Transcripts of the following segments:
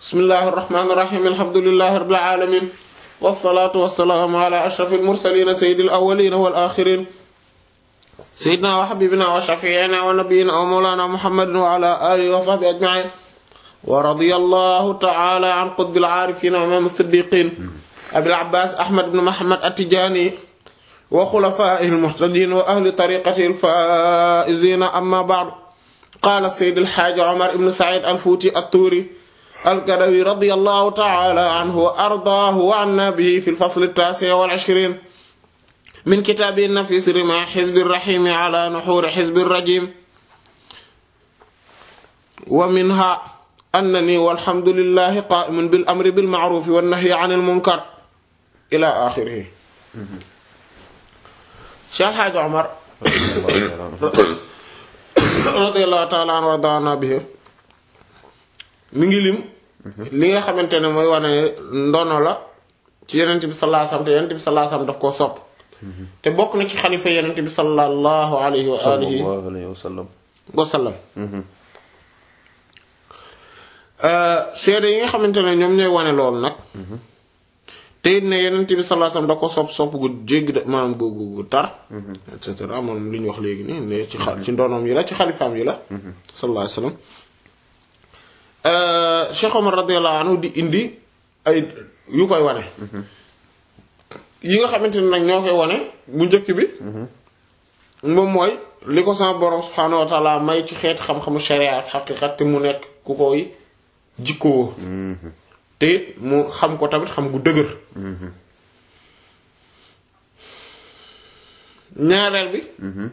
bismillahi irrahmani irrahim alhamdulilahi rabbil alamin wasalaatu wasalaamu ala ashrafil mursalin sayyidil awwalin wal axirin sayyidina wa habibina wa shafiina wa nabiyina wa mawlana muhammadin wa ala alihi wa sahbihi ajmain wa radiyallahu ta'ala an qutbil aarifin wa imam as-siddiqin abil abbas ahmad ibn muhammad at-tijani wa xulafaa'ihi al-muhtadiin wa ahli tariiqatihi al-faa'iziin amma ba'du qaala sayyid al-haaji Umar ibn Sa'iid al-Fuuti at-Tuuri al-Gadawi radiyallahu ta'aala anhu wa ardaahu wa annaa bihi fi al-fasl at-taasi' wal-'ishriin min kitaabihi an-nafiis rimaa hizbi ar-rahiim 'alaa nuhuuri hizbi ar-rajiim wa minhaa annanii walhamdu lillaahi qaa'imun bil-amri bil-ma'ruufi wan-nahyi 'anil munkar ilaa aaxirihi Cheikh El Hadj Omar radiyallahu ta'ala anhu wa radaana bihi mi ngi lim li nga xamante ne mooy wane ndono la ci Yonent bi sallallahu alayhi wasallam te Yonent bi sallallahu alayhi wasallam daf koo sopp te bokk na ci xalifa Yonent bi sallallahu alayhi wa alihi wa sallam wa sallam seede yi nga xamante ne ñoom ñooy wane loolu nag te it ne Yonent bi sallallahu alayhi wasallam da ko sopp sopp gu jéggi da maanaam gu gu gu tar et cetera moom li ñu wax léegi nii ne ci xa ci ndonoom yi la ci xalifaam yi la sallallahu alayhi wasallam Cheikh Omar radiyallahu anhu di indi ay yu koy wane yi nga xamante ne nag ñoo koy wane bu njëkk bi moom mooy li ko sama borom subhaanahu wa ta'ala may ci xeeti xam-xamu sharia ak xaqiqat te mu nekk ku koy jikkoo te it mu xam ko tamit xam gu dëgër ñaareel bi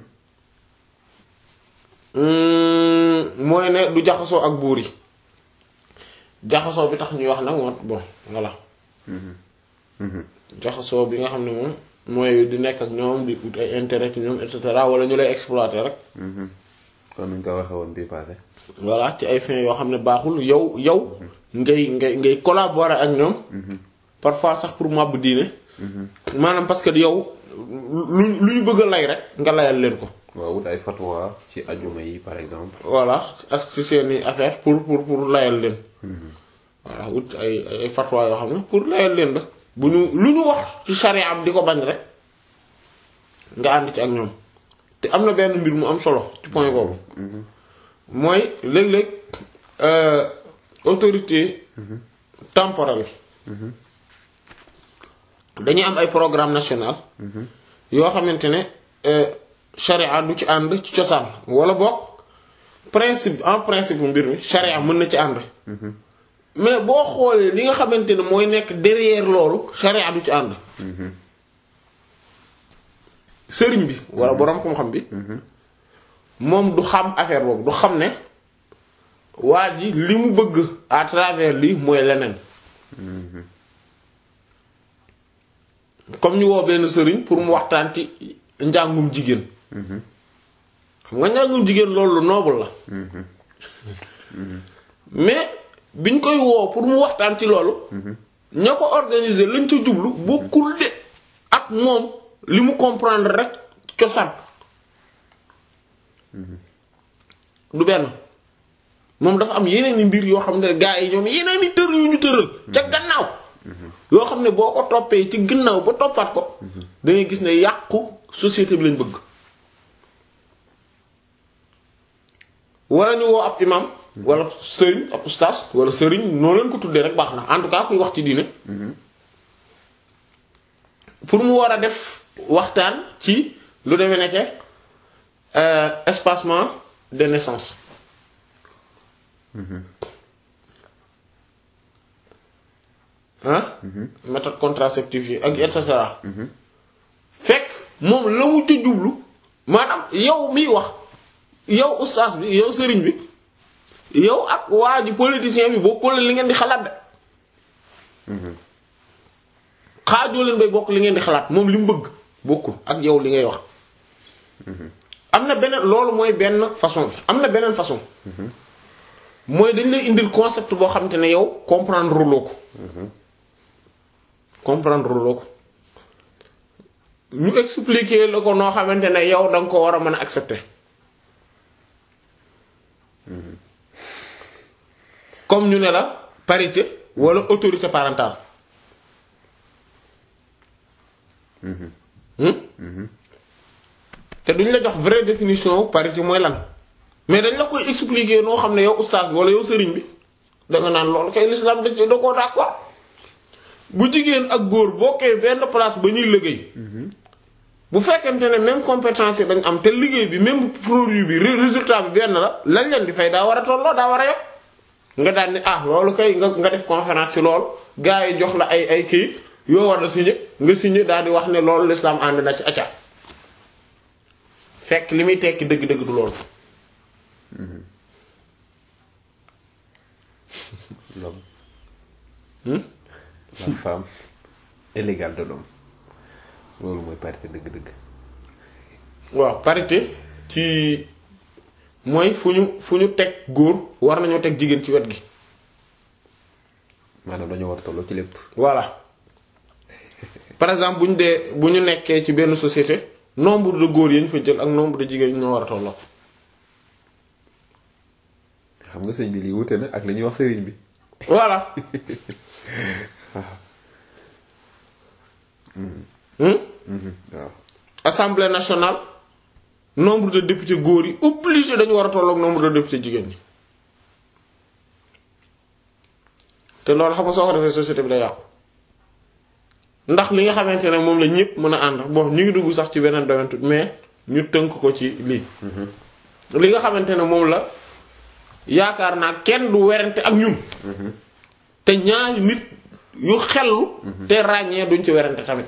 mooy ne du jaxasoo ak buur yi jaxasoo bi tax ñuy wax nag moo bon voilà jaxasoo bi nga xam ne moom mooy di nekk ak ñoom di ut ay intérêt ci ñoom et cetera wala ñu lay exploiter rek kon nuñ ko waxee woon bii passé voilà ci ay fins yoo xam ne baaxul yow yow ngay ngay ngay collaborer ak ñoom parfois sax pour màbb diine maanaam parce que yow lu lu ñu bëgg a lay rek nga layal leen ko waaw wut ay fatwa ci ajuma yi par exemple voilà ak ci seeni affaire pour pour pour layal leen voilà wut ay ay fatwa yoo xam ne pour layal leen la bu ñu lu ñu wax ci charia am di ko bañ rek nga ànd ci ak ñoom te am na benn mbir mu am solo ci point boobu mooy léeg-léeg autorité temporelle dañuy am ay programme national yoo xamante ne charia du ci ànd ci cosaan wala boog principe en principe mbir mi charia mën na ci ànd mais boo xoolee li nga xamante ne mooy nekk derrière loolu charia du ci ànd sëriñ bi wala boroom xam-xam bi moom du xam affaire boobu du xam ne waa ji li mu bëgg à travers lii mooy leneen comme ñu woo benn sëriñ pour mu waxtaan ci njàngum jigéen xam nga njàngum jigéen loolu lu noble la mais biñ koy woo pour mu waxtaan ci loolu ña ko organiser lañ ca jublu bokkul de ak moom li mu comprendre rek cosaan du benn moom dafa am yeneen i mbir yoo xam ne gaa yi ñoom yeneen i tër yu ñu tëral ca gannaaw yoo xam ne boo ko toppee ci gannaaw ba toppaat ko da ngay gis ne yàqu société bi lañ bëgg wala ñu woo ab imam wala sëriñ ab ustaas wala sëriñ noo leen ko tuddee rek baax na en tout cas kuy wax ci diine pour mu war a def waxtaan ci lu demee nekke espacement de naissance ah méthode contraceptive yi ak et cetera fekk moom la mu ca jublu maanaam yow miy wax yow ustaas bi yow sëriñ bi yow ak waa ji politicien bi bokkul li ngeen di xalaat de xaajoo leen bay bokk li ngeen di xalaat moom li mu bëgg bokkul ak yow li ngay wax am na beneen loolu mooy benn façon bi am na beneen façon mooy dañ lay indil concept boo xamante ne yow comprendre loo ko comprendre loo ko ñu expliquer la ko noo xamante ne yow da nga ko war a mën a accepter comme ñu ne la parité wala autorité parentale Hmm? te duñ la jox vraie définition parité mooy lan mais dañ la koy expliquer noo xam ne yow oustaz bi wala yow sëriñ bi da nga naan loolu kay l'islam da ci da koo d'accord bu jigéen ak góor bokkee benn place ba ñuy liggéey bu fekkente ne même compétence yi dañ am te liggéey bi même produit bi ré- résultat bi benn la lañ leen di fay daa war a tolloo daa war a yem nga daan ni ah loolu kay nga nga def conférence ci loolu gars yi jox la ay ay kayit yoo war a signé nga signé daal di wax ne loolu l'islam ànd na ci acca fekk li muy tekki dëgg-dëgg du loolu l'homme Hmm? la femme est l'égale de l'homme loolu mooy parité dëgg-dëgg waaw parité ci mooy fu ñu fu ñu teg góor war nañoo teg jigéen ci wet gi maanaam dañoo war a tolloo ci lépp voilà par exemple bu ñu dee bu ñu nekkee ci benn société nombre de góor yi ñu fa jël ak nombre de jigéen ñoo war a tolloo xam nga sëñ bi lii wute na ak li ñuy wax sëriñ bi voilà Hmm? waaw assemblée nationale nombre de députés góor yi obligé dañu war a tolloog nombre de députés jigéen ñi te loolu xam nga soo ko defee société bi day yàqu ndax li nga xamante ne moom la ñëpp mën a ànd bon ñu ngi dugg sax ci beneen domaine tuuti mais ñu tënk ko ci lii li nga xamante ne moom la yaakaar naa kenn du werante ak ñun te ñaari nit yu xellu te ràññee duñ ci werante tamit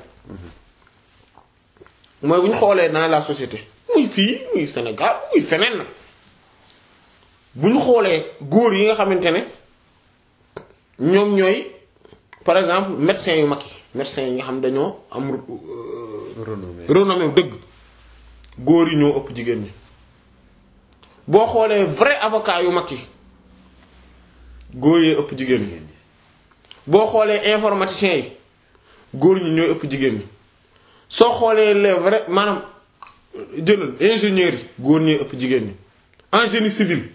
mooy bu ñu xoolee dans la société muy fii muy Sénégal muy feneen nag bu ñu xoolee góor yi nga xamante ne ñoom ñooy par exemple médecins yu mag yi médecins yi nga xam dañoo am renommé renommée dëgg góor yi ñoo ëpp jigéen ñi boo xoolee vrai avocat yu mag yi góor yee ëpp jigéen ñi boo xoolee informaticiens yi góor ñi ñooy ëpp jigéen ñi soo xoolee les vrais maanaam jëlal ingénieurs yi góor ñee ëpp jigéen ñi en génie civil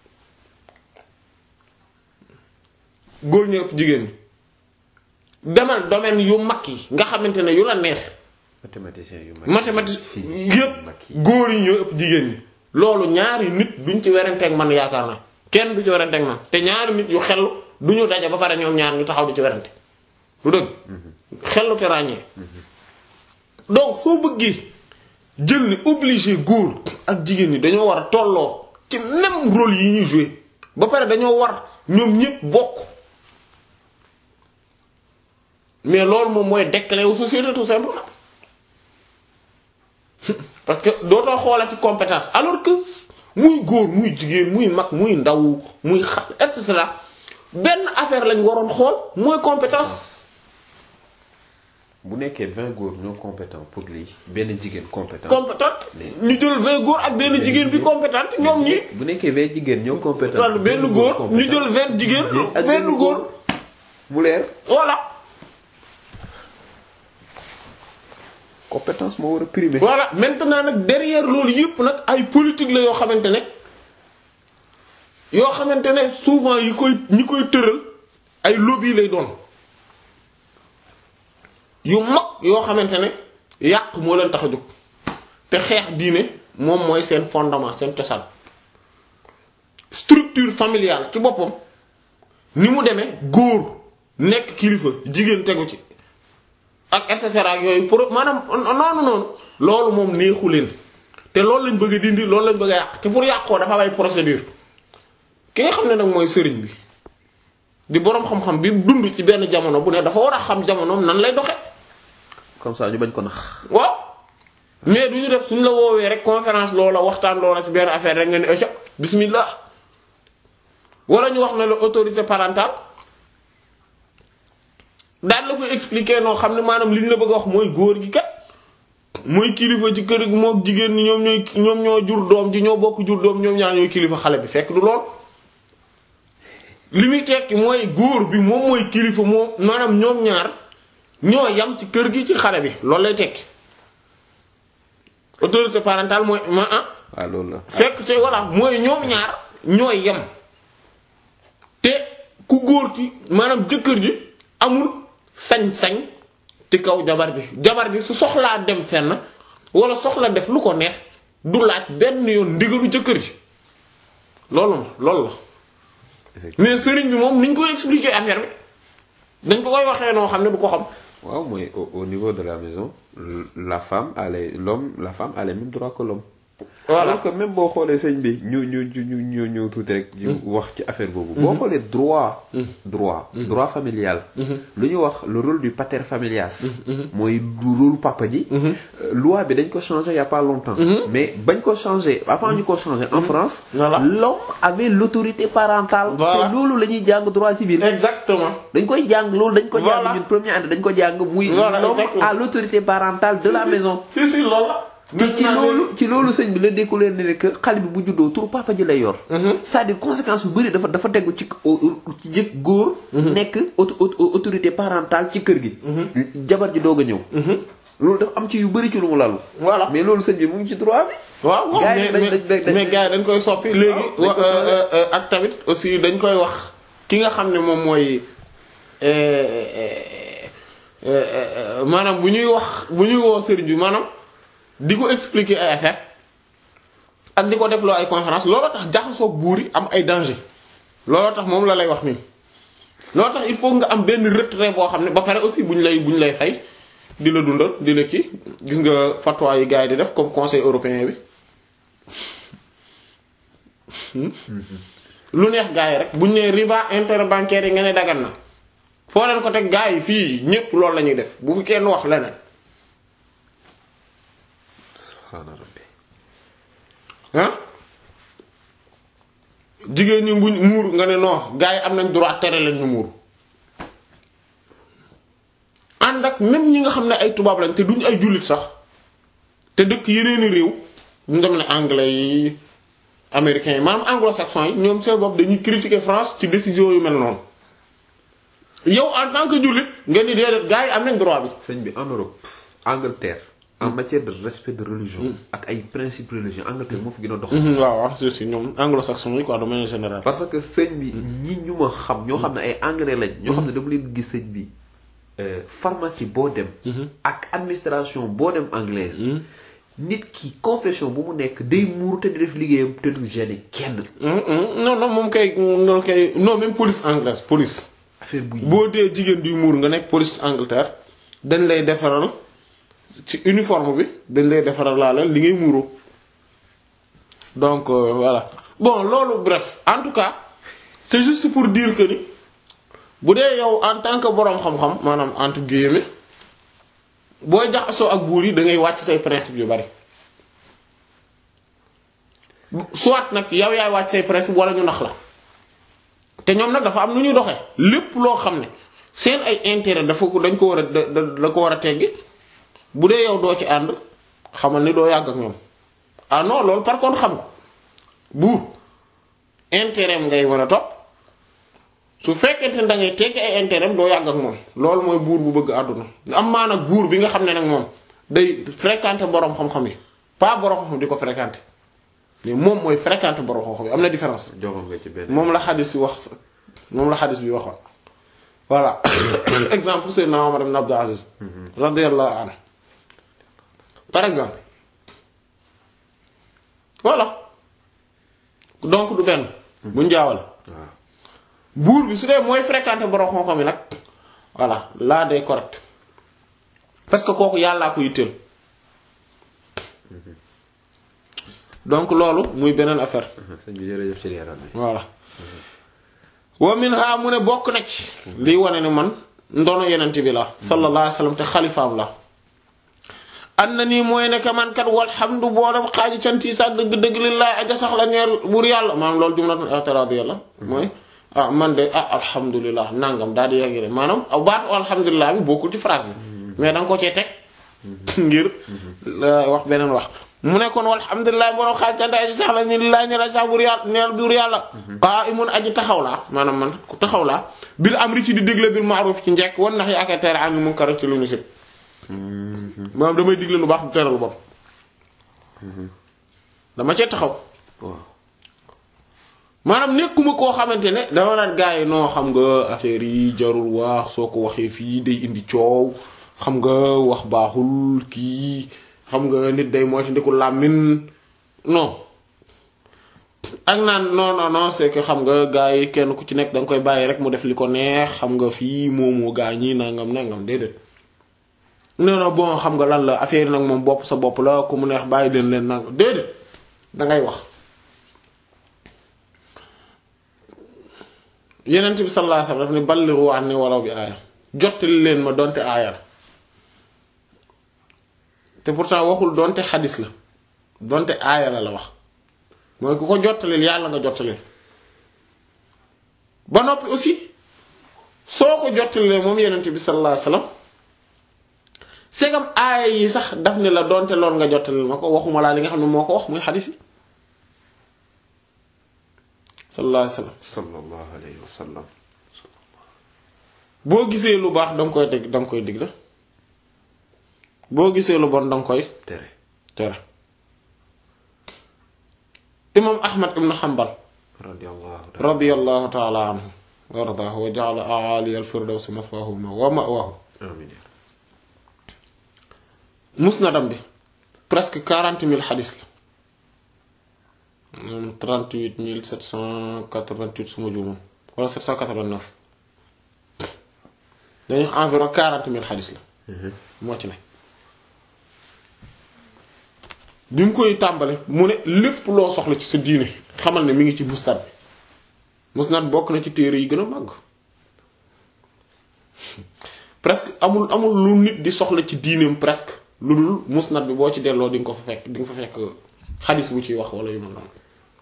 góor ñee ëpp jigéen ñi demal domaine yu mag yi nga xamante ne yu la neex mathématicien yu mag mathématique physicien yu yëpp mag yi góor yi ñoo ëpp jigéen ñi loolu ñaari nit duñ ci weranteeg man yaakaar na kenn du ci weranteeg man te ñaari nit yu xel du ñu daje ba pare ñoom ñaar ñu taxaw di ci werante lu dëgg xellu te ràññee donc soo bëggee jël ni obligé góor ak jigéen ñi dañoo war a tolloo ci même rôle yi ñuy jouer ba pare dañoo war ñoom ñépp bokk mais loolu moom mooy déclé wu société tout simplement parce que dootoo xoolati compétence alors que muy góor muy jigéen muy mag muy ndaw muy xa et cetera benn affaire lañ waroon xool mooy compétence bu nekkee vingt góor ñoo compétent pour lii benn jigéen compétent compétente ñu jël vingt góor ak benn jigéen bi compétente ñoom ñi bu nekkee vingt jigéen ñoo compétent tal benn góor ñu jël vingt jigéen ak benn góor mu leer voilà compétence moo war a primer voilà maintenant nag derrière loolu yëpp nag ay politique la yoo xamante ne yoo xamante ne souvent yi koy ñi koy tëral ay lobby lay doon yu mag yoo xamante ne yàq moo leen tax a jóg te xeex diine moom mooy seen fondement seen cosaan structure familiale ci boppam ni mu demee góor nekk kilifa jigéen tegu ci ak et cetera ak yooyu pour maanaam noonu noonu loolu moom neexu leen te loolu lañ bëgg a dindi loolu lañ bëgg a yàq te pour yàqoo dafa am ay procédure ki nga xam ne nag mooy sëriñ bi di boroom xam-xam bi dund ci benn jamono bu ne dafa war a xam jamonoom nan lay doxe comme ça ñu bañ ko nax waaw mais du ñu def suñ la woowee rek conférence loola waxtaan loola ci benn affaire rek nga ne aca bismillah wala ñu wax ne la autorité parentale daan la koy expliquer noo xam ne maanaam li ñu la bëgg a wax mooy góor gi kat mooy kilifa ci kër gi moo jigéen ñi ñoom ñooy ñoom ñoo jur doom ji ñoo bokk jur doom ñoom ñaar ñooy kilifa xale bi fekk du lool li muy tekki mooy góor bi moom mooy kilifa moom maanaam ñoom ñaar ñoo yam ci kër gi ci xale bi loolu lay tekki autorité parentale mooy ma ah waaw loolu la fekk te voilà mooy ñoom ñaar ñooy yem te ku góor ki maanaam jëkkër ji amul sañ-sañ ci kaw jabar ji jabar ji su soxlaa dem fenn wala soxla def lu ko neex du laaj benn yoon ndigalu jëkkër ji loolu ma loolu la mais sëriñ bi moom ni ñu koy expliquer affaire bi dañ ko koy waxee noo xam ne du ko xam waaw mooy au, au niveau de la maison la femme a les l'homme la femme a les mêmes droits que l'homme Voilà. alors que même boo xoolee sëñ bi ñu ñu ñu ñu ñu ñëw tuuti rek. ñu wax ci affaire boobu. boo xoolee droit. droit droit familial. lu ñu wax le rôle du pater familias. mooy du rôle papa ji. Euh, loi bi dañ ko changé il y a pas longtemps. mais bañ ko changé avant ñu ko changé en France. Voilà. l'homme avait l'autorité parentale. Voilà. te loolu la ñuy jàng droit civil. exactement dañ koy jàng loolu dañ ko Voilà. jàng ñun première année dañ ko jàng muy Voilà, l'homme exactement. a l'autorité parentale de la maison si si loolu la te ci loolu ci loolu sëñ bi la découvrir ne que xale bi bu juddoo turu papa ji lay yor c'est-à-dire conséquence yu bëri dafa dafa tegu ci ci jëkk góor nekk auto- auto- autorité parentale ci kër gi jabar ji doog a ñëw loolu dafa am ci yu bëri ci lu mu lalu voilà mais loolu sëñ bi mu ngi ci droit bi waaw waaw Gars yi mais dañ- mais dañ- dañ- mais gars yi dañ koy soppi léegi dañ wa- ko euh, euh, euh, ak tamit aussi dañ koy wax ki nga xam ne moom mooy euh, euh, euh, maanaam bu ñuy wax bu ñuy woo sëriñ bi maanaam di ko expliquer ay affaire ak di ko def loo ay conférence looloo tax jaxasoog buur yi am ay danger looloo tax moom la lay wax nii looloo tax il faut nga am benn retrait boo xam ne ba pare aussi bu ñu lay bu ñu lay fay di la dundal di la kii gis nga fatwa yi gars yi di def comme conseil européen bi lu neex gars yi rek bu ñu nee riba interbancaire yi nga ne dagan na foo leen ko teg gars yi fii ñépp loolu la ñuy def bu fi kenn wax leneen subhaana rabbi ah jigéen ñi buñ muur nga ne non gars yi am nañ droit tere leen ñu muur ànd ak même ñi nga xam ne ay tubaab lañ te duñ ay jullit sax te dëkk yeneeni réew ñu dem ne anglais yi américains yi maanaam anglo-saxons yi ñoom seen bopp dañuy critiquer France ci décision yu mel noonu yow en tant que jullit nga ni déedéet gars yi am nañ droit bi sëñ bi en Europe Angleterre en matière de respect de religion ak ay principes religieux Angleterre moo fi gën a dox waaw waaw c'est sûr ñoom anglo-saxons yi quoi de manière générale parce que sëñ bi ñi ñu ma xam ñoo xam ne ay anglais lañ ñoo xam ne dama leen gis sëñ bi euh, pharmacie boo dem ak administration boo dem anglaise nit ki confession bu mu nekk day muur te di def liggéeyam te du gêner kenn Hum, hum. non non moom kay loolu kay non même police anglaise police affaire bu boo dee jigéen duy muur nga nekk police Angleterre dañ lay defaral ci uniforme bi dañ lay defaral laala li ngay muuroo donc euh, voilà bon loolu bref en tout cas c'est juste pour dire que ni bu dee yow en tant que boroom xam-xam maanaam entre guillemets booy jaxasoo ak buur yi da ngay wàcc say principe yu bari soit nag yow yaay wàcc say principe wala ñu nax la te ñoom nag dafa am nu ñuy doxee lépp loo xam ne seen ay intérêt dafa ko dañ ko war a da da da ko war a teggi bu dee yow doo ci ànd xamal ni doo yàgg ak ñoom ah non loolu par contre xam ko buur intérêt am ngay war a topp su fekkente ne da ngay teggi ay intérêt am doo yàgg ak moom loolu mooy buur bu bëgg àdduna am maa nag buur bi nga xam ne nag moom day fréquenter boroom xam-xam yi pas boroom xam-xam di ko fréquenter mais moom mooy fréquenter boroom xam-xam yi am na différence. joxoon nga ci benn moom la xadis bi wax moom la xadis bi waxoon voilà exemple Seydina Omar ibn Abdul Aziz radiyallahu anhu par exemple voilà donc du benn bu njaawal waaw buur bi su dee mooy fréquenter borom xam-xam yi nag voilà là day correct parce que kooku yàllaa ko yitteel donc loolu muy beneen affaire sëñ bi jërëjëf ci leeral bi voilà wa minha mu ne bokk na ci liy wane ne man ndono yenent bi la sallallahu alayhi wasallam te xalifaam la an na nii mooy ne que man kat walhamdu boo dem xaaji cantii sax dëgg-dëgg lillahi aja sax la ñeel buur yàlla maanaam loolu jumlatun i'tiradiyya la mooy ah man de ah alhamdulilah nangam daal di yegg de maanaam baatu alhamdulilah bi bokkul ci phrase bi mais da nga ko cee teg ngir wax beneen wax mu ne kon walhamdulilah boo dem xaaji cantii aja sax la ñu lillahi ñeel aja sax buur yàlla ñeel buur yàlla qa'imun aji taxaw laa maanaam man ku taxaw laa bil amri ci di digle bil ma'ruf ci njekk wan nax yi ak tere anil munkar ci lu ñu sib maanaam damay digle lu baax du tere lu bon dama cee taxaw waaw maanaam nekkuma koo xamante ne dama naan gars yi noo xam nga affaire yi jarul wax soo ko waxee fii day indi coow xam nga wax baaxul kii xam nga nit day moytu ndiku làmmin non ak naan non non non c'est que xam nga gars yi kenn ku ci nekk da nga koy bàyyi rek mu def li ko neex xam nga fii moomoo gaa ñi nangam nangam déedéet non non bon xam nga lan la affaire yi nag moom bopp sa bopp la ku mu neex bàyyi leen leen nangam déedéet dangay wax yenent bi sallallahu alayhi wasallam daf ni ballighu anni walaw bi aaya jottali leen ma donte aaya la te pourtant waxul donte xadis la donte aaya la la wax mooy ku ko jottalil yàlla nga jottalil ba noppi aussi soo ko jottalilee moom yenent bi sallallahu alayhi wasallam segam aaya yi sax daf ni la donte lool nga jottalil ma ko waxuma laa li nga xam ne moo ko wax muy xadis yi sallallahu alayhi wasallam sallallahu alayhi wa sallam boo gisee lu baax danga koy dégg danga koy digle boo gisee lu bon danga koy tere tere imam ahmad ibn hanbal radiyallahu ta'ala radiyallahu ta'ala anhu wa ardaahu wa ja'ala a'ali al-firdawsi mathwahu wa ma'wahu amiin musnadam bi presque quarante mille xadis la moom trente-huit mille sept cent quatre-vingt-huit suma juumam wala sept cent quatre-vingt-neuf dañu environ quarante mille xadis la moo ci ne bi mu koy tàmbale mu ne lépp loo soxla ci sa diine xamal ne mi ngi ci musnad bi musnad bokk na ci téere yi gën a màgg presque amul amul lu nit di soxla ci diineem presque lu dul musnad bi boo ci delloo di nga ko fa fekk di nga fa fekk xadis bu ciy wax wala yu mel noonu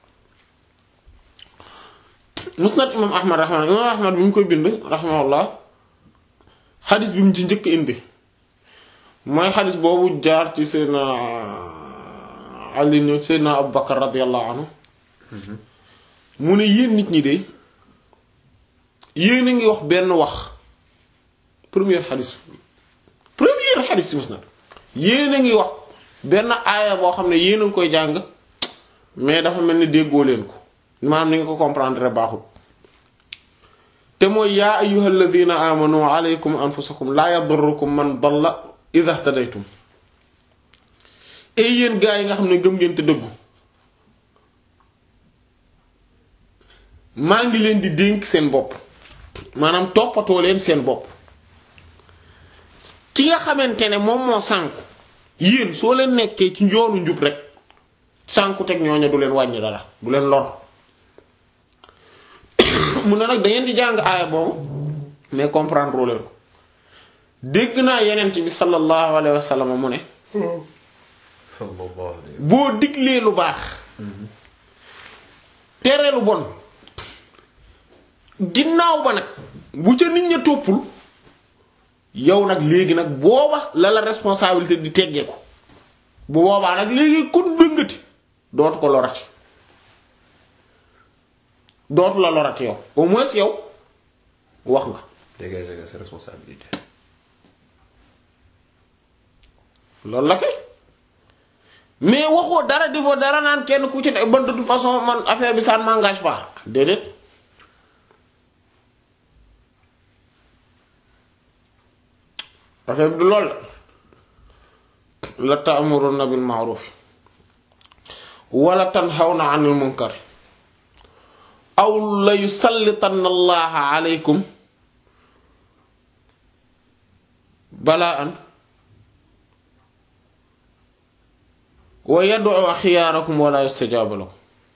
musnad imam ahmad rahma imam ahmad bi mu koy bind rahimahullah xadis bi mu ci njëkk indi mooy xadis boobu jaar ci seydna ali ñëw seydna abu bakar radiallahu anhu mu ne yéen nit ñi de yéen a ngi wax benn wax première xadis première xadis ci musnad yéen a ngi wax benn aaya boo xam ne yéen a ngi koy jàng mais dafa mel ni déggoo leen ko maanaam ni nga ko comprendre baaxul te mooy yaa ayyuhal ladhina amanu alaykum anfusakum laa yadurrukum man dalla idha ihtadaytum et yéen gaa yi nga xam ne gëm ngeen te dëggu maa ngi leen di dénk seen bopp maanaam toppatoo leen seen bopp ki nga xamante ne moom moo sànku yéen soo leen nekkee ci njoonu njub rek sànku teg ñooña du leen wàññi dara du leen lor mu ne nag da ngeen di jàng aaya boobu mais comprendre leen ko dégg naa yenent bi sallallahu alayhi wa sallam mu ne sallallahu alayhi boo diglee lu baax tere lu bon ginnaaw ba nag bu ca nit ña toppul yow nag léegi nag booba la la responsabilité di teggeeku bu boobaa nag léegi kun dëngati dootu ko lorati dootu la lorati yow au moins yow wax nga dégager nga sa responsabilité loolu la kay mais waxoo dara defoo dara naan kenn ku ci ne ban de toute façon man affaire bi ça ne m'engage pas déedéet affaire bi du lool la ta'muruna bil ma'ruf wala tanhawna 'anil munkar aw la yusallitanna allaha alaykum bala'an wa yad'u xiyaarakum wala yustajabu lakum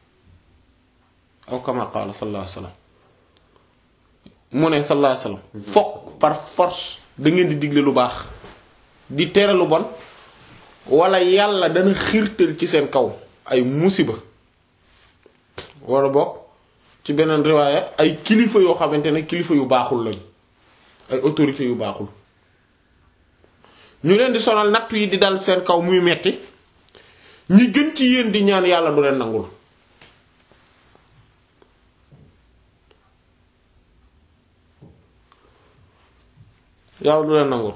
aw kama qaala sallallahu alayhi wasallam mu ne sallallahu alayhi wasallam fokk par force da ngeen di digle lu baax di tere lu bon wala yàlla dana xiirtal ci seen kaw ay musiba wala bokk ci beneen riwaaya ay kilifa yoo xamante ne kilifa yu baaxul lañ ay autorités yu baaxul ñu leen di sonal nattu yi di dal seen kaw muy metti ñi gën ci yéen di ñaan yàlla du leen nangul yàlla du leen nangul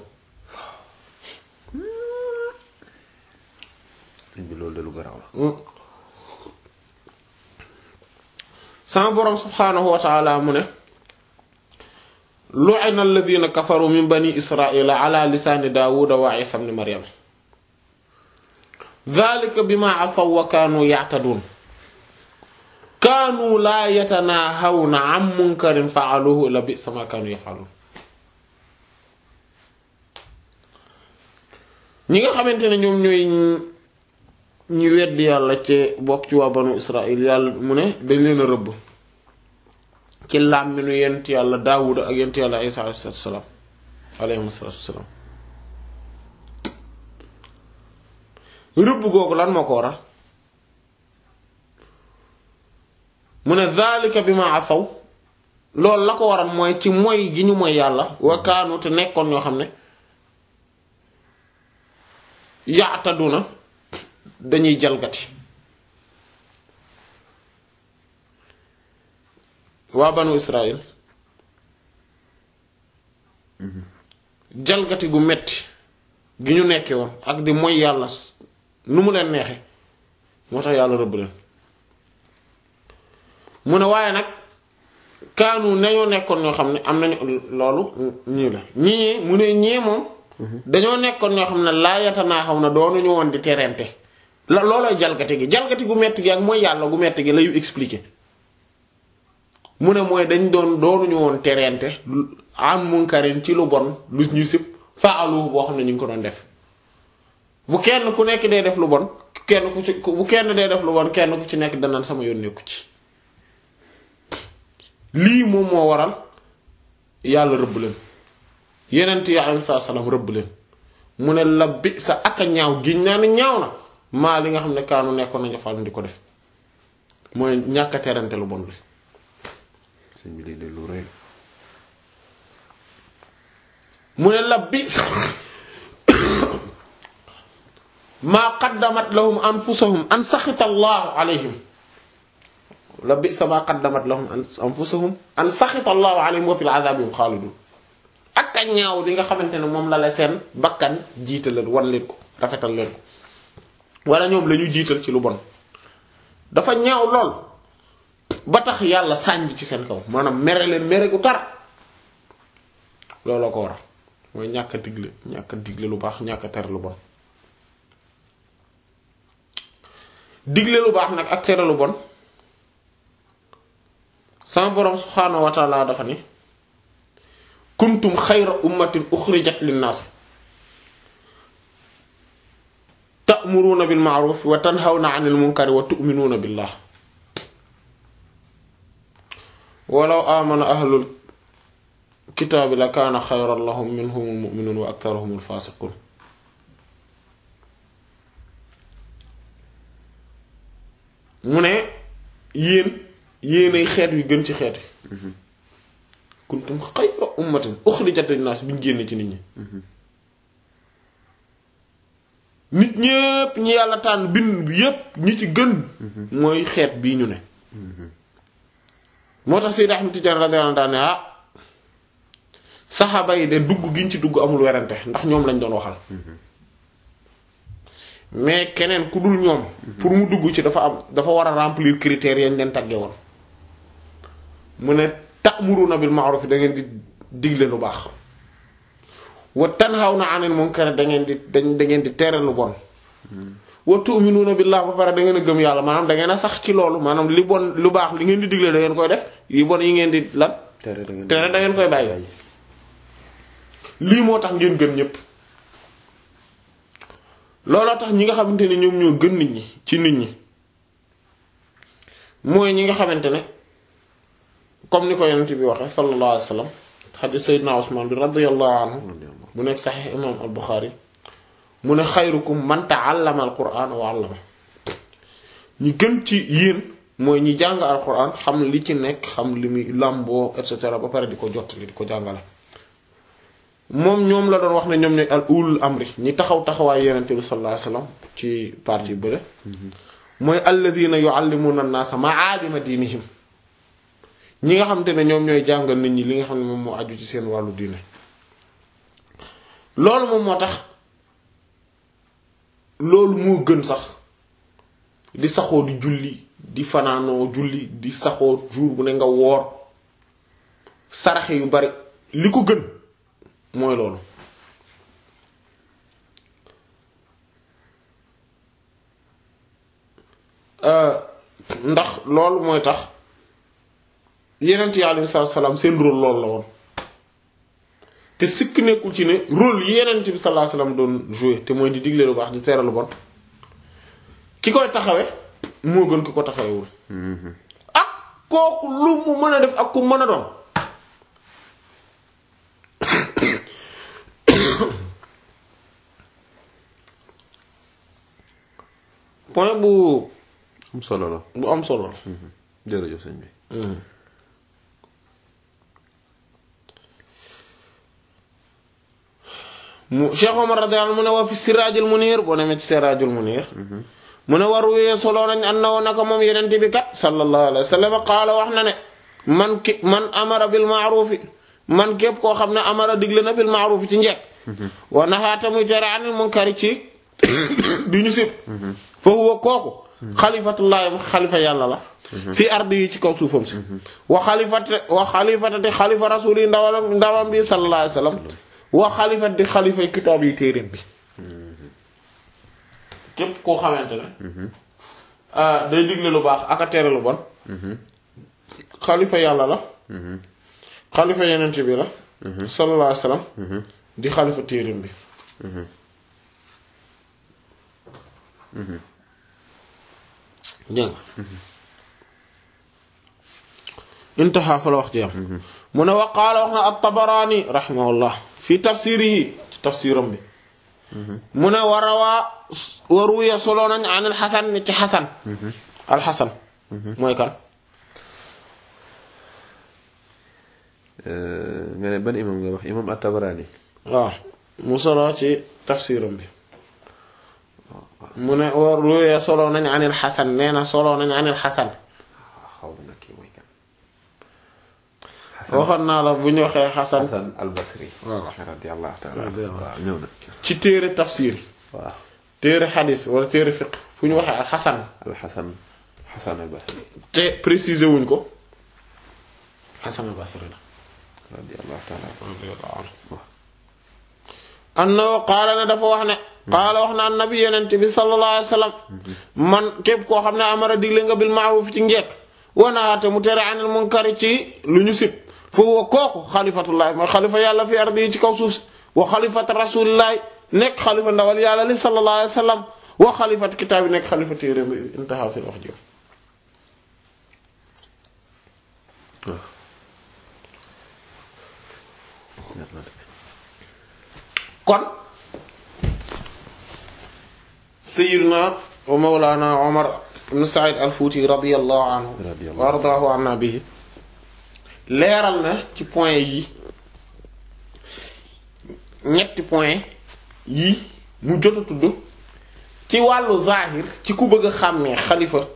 sëñ bi loolu de lu garaaw la sama boroom subhaanahu wa taala mu ne lu'ina alladhina kafaru min bani israila ala lisaani daawuda wa isa ibn maryam dhalika bima asaw wa kaanu ya'tadun kaanu laa yatanaahawna an munkarin fa'aluhu la bi'sa ma kaanu yaf'alun ñi nga xamante ne ñoom ñooy ñi weddi yàlla ci bokk ci waa banu israil yàlla mu ne dañ leen a rëbb ci làmminu yent yàlla daawuda ak yent yàlla isa alayhi salaam alayhi salaatu salaam rëbb googu lan moo ko waral mu ne zalika bi ma asaw loolu la ko waral mooy ci moy gi ñu moy yàlla wa kaanu te nekkoon ñoo xam ne yaataduna dañuy jalgati waa banu Israël jalgati gu metti gi ñu nekkee woon ak di moy yàlla nu mu leen neexe moo tax yàlla rëbb leen mu ne waaye nag kaanu nañoo nekkoon ñoo xam ne am nañu loolu ñii la ñii mu ne ñee moom dañoo nekkoon ñoo xam ne laa yatanaa xaw na doonuñu woon di terente la loolooy jalgati gi jalgati gu metti gi ak mooy yàlla gu metti gi layu expliquer mu ne mooy dañ doon doonuñu woon terente am munkarin ci lu bon lu ñu sib faalu boo xam ne ñu ngi ko doon def bu kenn ku nekk dee def lu bon kenn ku ci bu kenn dee def lu bon kenn ku ci nekk danaan sama yoon nekku ci lii moom moo waral yàlla rëbb leen yenent yi alayhi salaam rëbb leen mu ne la bi sa aka ñaaw giñ naa ne ñaaw na maa li nga xam ne kaanu nekkoon nañu fal di ko def mooy ñàkk a terante lu bon bi sëñ bi lii de lu rëy mu ne la bi sa maa qaddamat lahum anfusahum an saxita allahu alayhim la bi sa maa qaddamat lahum anfusahum an saxita allahu alayhim wa fil azabi hum xaalidun ak a ñaaw li nga xamante ne moom la la seen bakkan jiitalal wan leen ko rafetal leen ko wala ñoom la ñu jiital ci lu bon dafa ñaaw lool ba tax yàlla sànj ci seen kaw maanaam mere leen mere gu tar looloo ko waral mooy ñàkk a digle ñàkk a digle lu baax ñàkk a tere lu bon digle lu baax nag ak tere lu bon sama boroom subhaanahu wa taala dafa ni kuntum xayra ummatin uxrijat linnaas ta'muruuna bil ma'ruf wa tanhawna 'anil munkari wa tu'minuuna billah walaw amana ahlul kitaabi la kaana xayran lahum minhumul mu'minuun wa aktharuhumul faasiquun mu ne yéen yéenay xeet yu gën ci xeet yi kuntum xayra ummatin uxrijat linnaas bi ñu génne ci nit ñi nit ñépp ñi yàlla tànn bind yépp ñi ci gën mooy xeet bii ñu ne moo tax Seydi Ahmad Tijaan radiyallahu anhu daane ah saxaaba yi de dugg giñ ci dugg amul werante ndax ñoom lañ doon waxal mais keneen ku dul ñoom pour mu dugg ci dafa am dafa war a remplir critères yañ leen tagge woon mu ne ta'muruna bil ma'ruf da ngeen di digle lu baax wa tanhawna 'anil munkar da ngeen di da ngeen di tere lu bon wa tu'minuna billah ba pare da ngeen a gëm yàlla maanaam da ngeen a sax ci loolu maanaam li bon lu baax li ngeen di digle da ngeen koy def yi bon yi ngeen di lan tere da ngeen tere da ngeen koy bàyyi lii moo tax ngeen gën ñépp looloo tax ñi nga xamante ne ñoom ñoo gën nit ñi ci nit ñi mooy ñi nga xamante ne comme ni ko yonent bi waxe sallallahu alayhi wa sallam xadiis sayyidina Usmaan bi radiyallahu anhu bu nekk saxiix imaam al Buxaari mu ne xayrukum man ta'allama al qur'aan wa 'allama ñi gën ci yéen mooy ñi jàng al qur'aan xam li ci nekk xam li muy làmboo et cetera ba pare di ko jottali di ko jàngale moom ñoom la doon wax ne ñoom ñooy al ulul amri ñi taxaw taxawaay yonent bi sallallahu alayhi wasallam ci parti bële mooy alladhina yu'allimuna an-nasa ma'alima diinihim ñi nga xam te ne ñoom ñooy jàngal nit ñi li nga xam ne moom moo aju ci seen wàllu diine loolu moom moo tax loolu moo gën sax di saxoo di julli di fanaanoo julli di saxoo jour bu ne nga woor saraxe yu bari li ko gën mooy loolu ndax loolu mooy tax yenent yi alayhi salaatu salaam seen rôle loolu la woon te sikk nekkul ci ne rôle yi yenent bi sallallahu alayhi wasallam doon jouer te mooy di digle lu baax di tere lu bon ki koy taxawe moo gën ki ko taxawewul ak kooku lu mu mën a def ak ku mën a doon point bu am solo la bu am solo la jërëjëf sëñ bi mu Cheikh Omar radiyallahu anhu mu ne wa fi siraajul munir boo demee ci siraajul munir mu ne war wéyee solo nañ an na woo naka moom yeneen bi kat sallallahu alayhi wa sallam qaala wax na ne man ki man amara bil maarufi man képp koo xam ne amara digle na bil maarufi ci njekk wa naxaata muy tere anil munkari ci du ñu sib fa huwa kooku xalifatullahi xalifa yàlla la fii ardi yi ci kaw suufam si wa xalifate wa xalifatati xalifa rasul yi ndawam ndawam bi sallallahu alayhi wa sallam wa xalifat di xalifa kitaab yi téeréem bi képp koo xamante ne day digle lu baax ak a tere lu bon xalifa yàlla la xalifa yenent bi la sallallahu alayhi wa sallam di xalifa téeréem bi dégg nga intaha fa la wax jiyam mu ne wa qaala wax na at-Tabaraani rahimahullah fi tafsirihi ci tafsiram bi mu ne wa rawaa wa ruwiya solo nañ an al-Hasan ci Hasan al-Hasan mooy kan nga ne ban imam nga wax imam at-Tabarani waaw mu solo ci tafsiram bi mu ne wa ruwiya solo nañ an al-Hasan nee na solo nañ an al-Hasan xaw na kii mooy kan waxoon naa la bu ñu waxee Hasan Hasan al-Basri Voilà. radiyallahu ta'ala Radiyallahu. waaw ñëw na ci téere tafsir waaw téere xadis wala téere fiq fu ñu waxee al-Hasan al-Hasan Hasan al-Basri te préciser wuñ ko Hasan al-Basri la radiyallahu ta'ala annahu qaala ne dafa wax ne qaala wax na annabi yenent bi sallallahu alayhi wa sallam man képp koo xam ne amara digle nga bil ma'ruf ci njekk wanaate mu tere anil munkari ci lu ñu sib foofu wa kooku xalifatullahi mooy xalifa yàlla fi ardi yi ci kaw suuf si wa xalifat rasulillahi nekk xalifa ndawal yàlla li sallallahu alayhi wa sallam wa xalifat kitaab yi nekk xalifa téere bi intaha fi wax jëm kon sayyidina wa mawlana Omar ibn Saïd al-Fouti radiyallahu anhu Radiyallahu wa ardaahu anna bihi leeral na ci point yi ñetti point yi mu jot a tudd ci wàllu zahir ci ku bëgg a xàmmee xalifa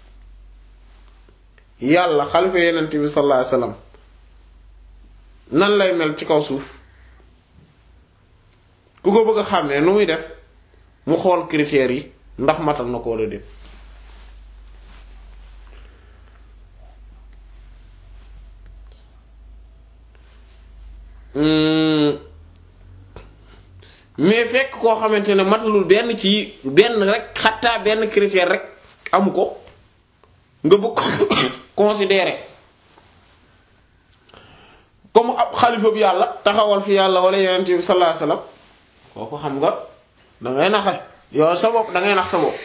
yàlla xalifa yenent bi sallallahu alayhi wasallam nan lay mel ci kaw suuf ku ko bëgg a xàmmee nu muy def mu xool critères yi ndax matal na ko wala déet Hmm. mais fekk koo xamante ne matalul benn ci benn rek xattaa benn critère rek amu ko nga bëgg ko considérer comme ab xalifa bi yàlla taxawal fi yàlla wala yonent bi sallallahu alayhi wasallam kooku xam nga dangay naxe yow sa bopp dangay nax sa bopp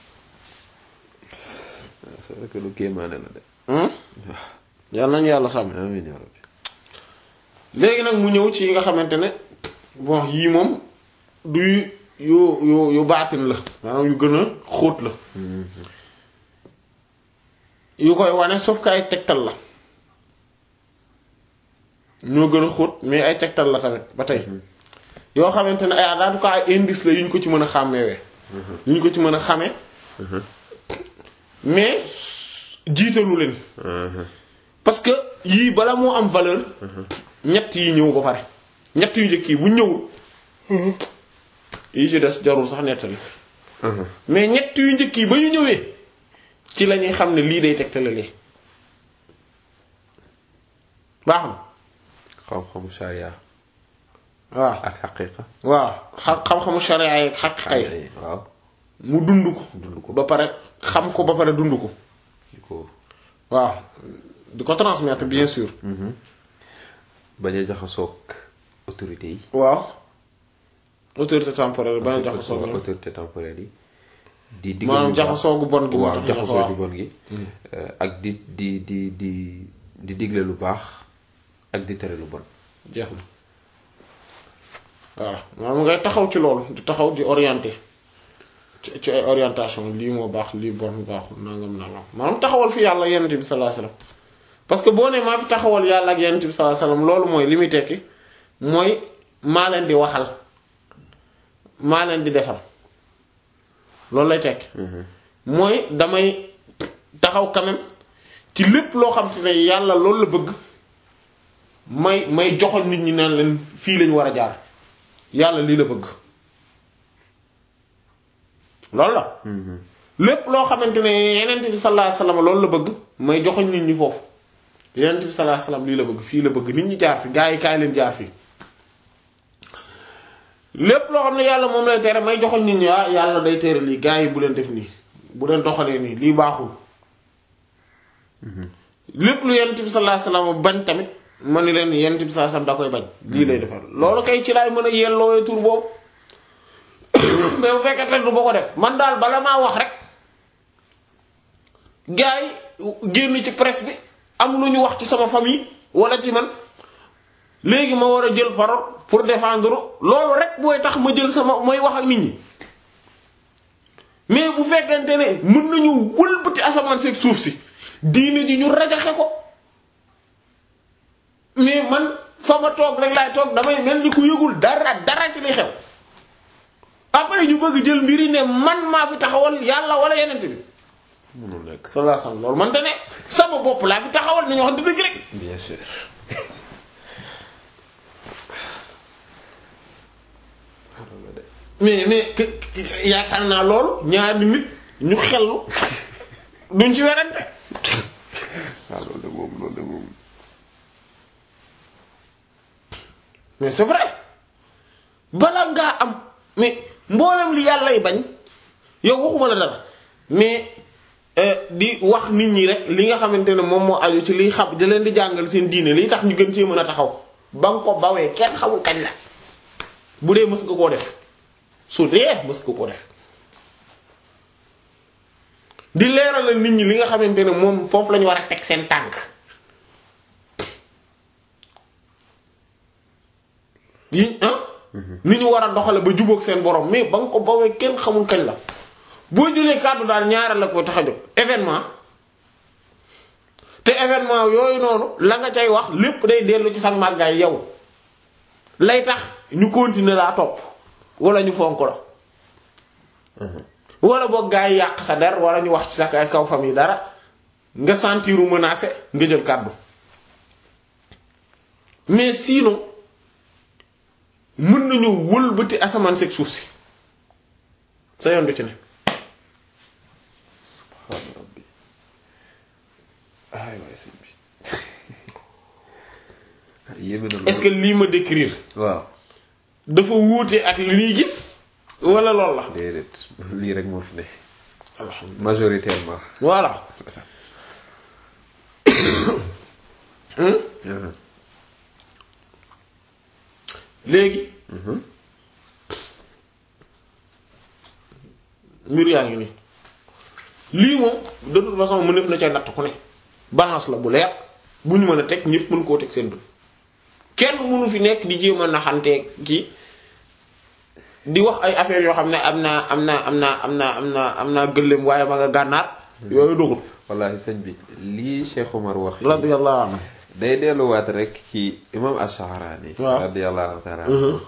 c'est vrai que lu kéemaane la de hmm yàlla nañu yàlla sàmm amiin yaa rabbi léegi nag mu ñëw ci yi nga xamante ne bon yii moom du yu yu yu baatin la maanaam yu gën a xóot la yu koy wane sauf que ay tegtal la ñoo gën a xóot mais ay tegtal la tamit ba tey yoo xamante ne ay en tout cas ay indice la yu ñu ko ci mën a xàmmewee yu ñu ko ci mën a xame mais jiitalu leen parce que yii bala moo am valeur ñett yi ñëw ba pare ñett yu njëkk yi bu ñëwul yi ci des jarul sax nettali mais ñett yu njëkk yi ba ñu ñëwee ci la ñuy xam ne lii day tegtale lii baax na xam-xamu sharia waaw ak xaqiqa waaw xa- xam-xamu sharia yi ak xaqiqa yi waaw mu dund ko dund ko ba pare xam ko ba pare dund ko di ko waaw di ko transmettre bien sûr bañ a jaxasoog autorité yi waaw autorité temporaire bañ a jaxasoo ñoom autorité temporaire yi di digg maanaam jaxasoo gu bon gi moo waaw tax ñu ne ko jaxasoo waaw gu bon gi Euh, ak di di di di di digle lu baax ak di tere lu bon jeex na voilà maanaam ngay taxaw ci loolu di taxaw di orienté ci ci ay orientation lii moo baax lii bon baaxul nangam nangam maanaam taxawal fi yàlla yonent bi sallallahu alayhi wasallam parce que boo ne maa fi taxawal yàlla ak yonent bi sallallahu alayhi wasallam loolu mooy li muy tekki mooy maa leen di waxal maa leen di defal loolu lay tekki mooy damay taxaw quand même ci lépp loo xam te ne yàlla loolu la bëgg may may joxal nit ñi naan leen fii lañ war a jaar yàlla lii la bëgg loolu la lépp loo xamante ne yenent bi sallallahu alayhi wasallam loolu la bëgg may joxal nit ñi foofu yenent bi sallallahu alayhi wasallam lii la bëgg fii la bëgg nit ñi jaar fi gaa yi kaay leen jaar fii lépp loo xam ne yàlla moom lay tere may joxal nit ñi ah yàlla day tere lii gaa yi bu leen def nii bu leen doxalee nii lii baaxul lépp lu yenent bi sallallahu alayhi wasallam bañ tamit ma ni leen yenent bi sallallahu alayhi wasallam da koy bañ lii lay defar loolu kay ci laay mën a yelloo tur boobu mais bu fekkee te du ba ko def man daal bala maa wax rek gars yi génn ci presse bi am lu ñu wax ci sama famille wala ci man léegi ma war a jël parole pour défendre loolu rek booy tax ma jël sama mooy wax ak nit ñi mais bu fekkente ne mën nañu wëlbati asamaan seeg suuf si diine ji ñu rajaxe ko mais man fa ma toog rek laay toog damay mel ni ku yëgul dara dara ci li xew après ñu bëgg jël mbiri ne man maa fi taxawal yàlla wala yenent bi mënul nekk sallallahu alayhi wasallam loolu man te ne sama bopp laa fi taxawal nañu wax dëgg rek bien sûr mais mais que- que- yaakaar naa loolu ñaari nit ñu xellu duñ ci werante waaw loolu de moom loolu de moom mais c'est vrai bala ngaa am mais mboolem li yàlla lay bañ yow waxuma la dara mais euh, di wax nit ñi rek li nga xamante ne moom moo aju ci liy xam da leen di jàngal seen diine liy tax ñu gën cee mën a taxaw ba nga ko bawee kenn xamul kañ la bu dee mës nga koo def su dee mës nga koo def di leeralal nit ñi li nga xamante ne moom foofu la ñu war a teg seen tànk yi ah ni ñu war a doxale ba jubóog seen borom mais ba nga ko bawee kenn xamul kañ la boo jëlee kàddu daal ñaareel la ko tax a jóg événement te événement yooyu noonu la nga cay wax lépp day dellu ci sa màggaay yow lay tax ñu continuer laa topp wala ñu fonk la wala boog gaa yi yàq sa der wala ñu wax ci sa kaw famille dara nga sentiru menacé nga jël kàddu mais sinon mën nañu wëlbati asamaan seeg suuf si sa yoon du ci ne subhaana rabbi ay waay sëñ bi yéeme na est-ce que lii ma décrire waaw dafa wuute ak li ñuy gis wala lool la déedéet lii rek moo fi ne alhamdulilah majoritairement voilà léegi mbir yaa ngi nii lii moom de toute façon mu def na ca natt ku ne balance la bu leer bu ñu mën a teg ñépp mën koo teg seen bët kenn mënu fi nekk di jéem a naxantee kii di wax ay affaires yoo xam ne am naa am naa am naa am naa am naa am naa gëléem waaye ma nga gànnaar yooyu doxul wallahi sëñ bi lii Cheikh Omar wax radiyallahu anhu day delluwaat rek ci imam Ash-Sha'rani waaw radiyallahu ta'ala anhu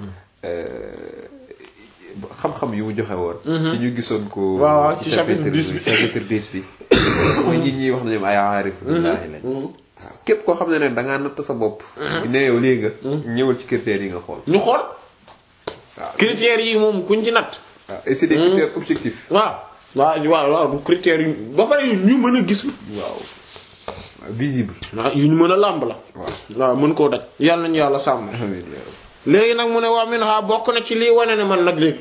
xam-xam yu mu joxe woon ci ñu gisoon ko waaw waaw ci chapitre 10 bi. chapitre 10 bi mooy nit ñi wax na ñoom ay aarif billaahi lañ waaw képp koo xam ne ne dangaa natt sa bopp ne yow lii nga ñëwal ci critères yi nga xool ñu xool waaw critères yi moom kuñ ci natt waaw et c'est des critères objectifs waaw waaw waaw waaw bu critères yu ba pare yu ñu mën a gis waaw visible waaw yu ñu mën a làmb la waaw waaw mën koo daj yàlla nañu yàlla sàmm amiin yaa rabbi. léegi nag mu ne waa min ha bokk na ci lii wane ne man nag léegi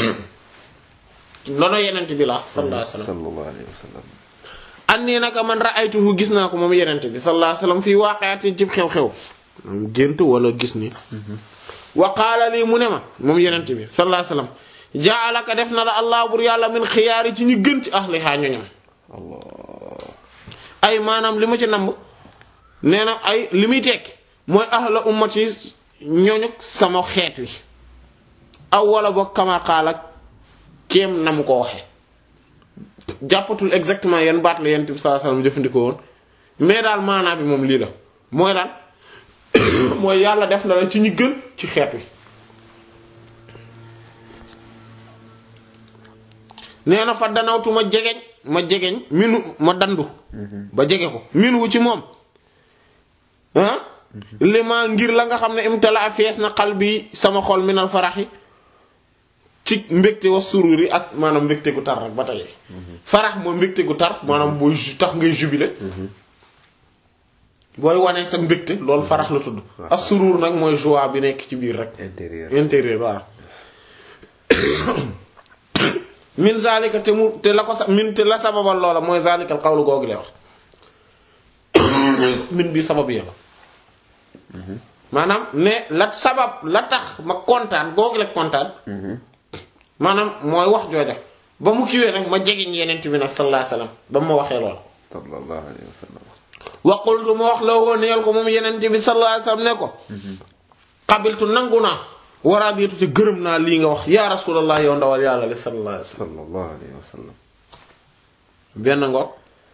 nono yenent bi la sallallahu alayhi wasallam sallallahu alayhi wa sallam an nii naka man ra'aytuhu gis naa ko moom yenent bi sallallahu alayhi wasallam fii waaqi'atin cib xew-xew moom gént wala gis ni wa qaala lii mu ne ma moom yenent bi sallallahu alayhi wasallam ja'alaka def na la allah bur yàlla min xiyaari ci ñi gën ci ahlihaa ñoñam allah ay maanaam li ma ci namb nee na ay li muy tekki mooy ahla ummati ñooñu sama xeet wi aw wala boog kama qaala kéem na mu ko waxe jàppatul exactement yan baat la yent bi sallallahu alayhi wasallam jëfandikoo woon mais daal maanaa bi moom lii la mooy lan mooy yàlla def na la ci ñi gën ci xeet wi nee na fa danawtu ma jegeñ ma jegeñ minu ma dandu ba jege ko minu ci moom ah li ma ngir la nga xam ne imtala fees na xal bi sama xol minal faraxi ci mbégte wa sururi ak maanaam mbégte gu tar rek ba tey farax mooy mbégte gu tar maanaam booy ju- tax ngay jubilé booy wane sa mbégte loolu farax la tudd ak surur nag mooy joie bi nekk ci biir rek intérieur intérieur waaw min zalika te mu te la ko sa min te la sababal loola mooy zalikal xawlu googu lay wax min bi sabab yàlla maanaam ne la sabab la tax ma kontaan googu la kontaan maanaam mooy wax jooja ba mu kiwee nag ma jegeñ yeneen bi nag sallallahu alayhi wasallam ba mu ma waxee lool sallallahu alayhi wa sallam wa qultu ma wax la woo neel ko moom yeneen bi sallallahu alayhi wasallam ne ko qabiltu nangu naa waraaditu te gërëm naa lii nga wax yaa rasulallah yow ndawal yàlla li sallallahu alayhi wasallam sallallahu alayhi wa sallam benn ngoog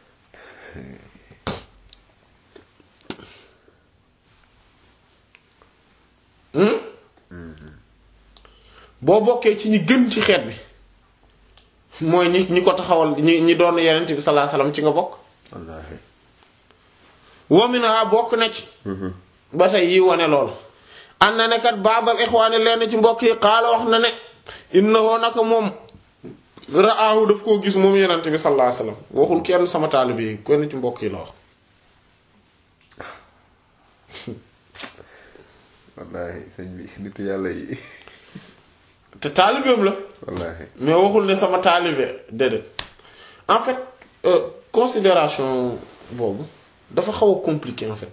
boo bokkee ci ñi gën ci xeet bi mooy ñi ñi ko taxawal ñi ñi doon yenent bi sallallahu alayhi wasallam ci nga bokk wallaahi womina bokk na ci ba tey yi wane loolu am na ne kat baadal ixwaani lenn ci mbokk yi xaala wax na ne innahu naka moom raahu daf koo gis moom yenent bi sallallahu alayhi wasallam waxul kenn sama taalibe yi kenn ci mbokk yi la wax wallaahi sëñ bi nitu yàlla yi te taalibeem la wallaahi mais waxul ne sama taalibe déedéet en fait euh, considération boobu dafa xaw a compliqué en fait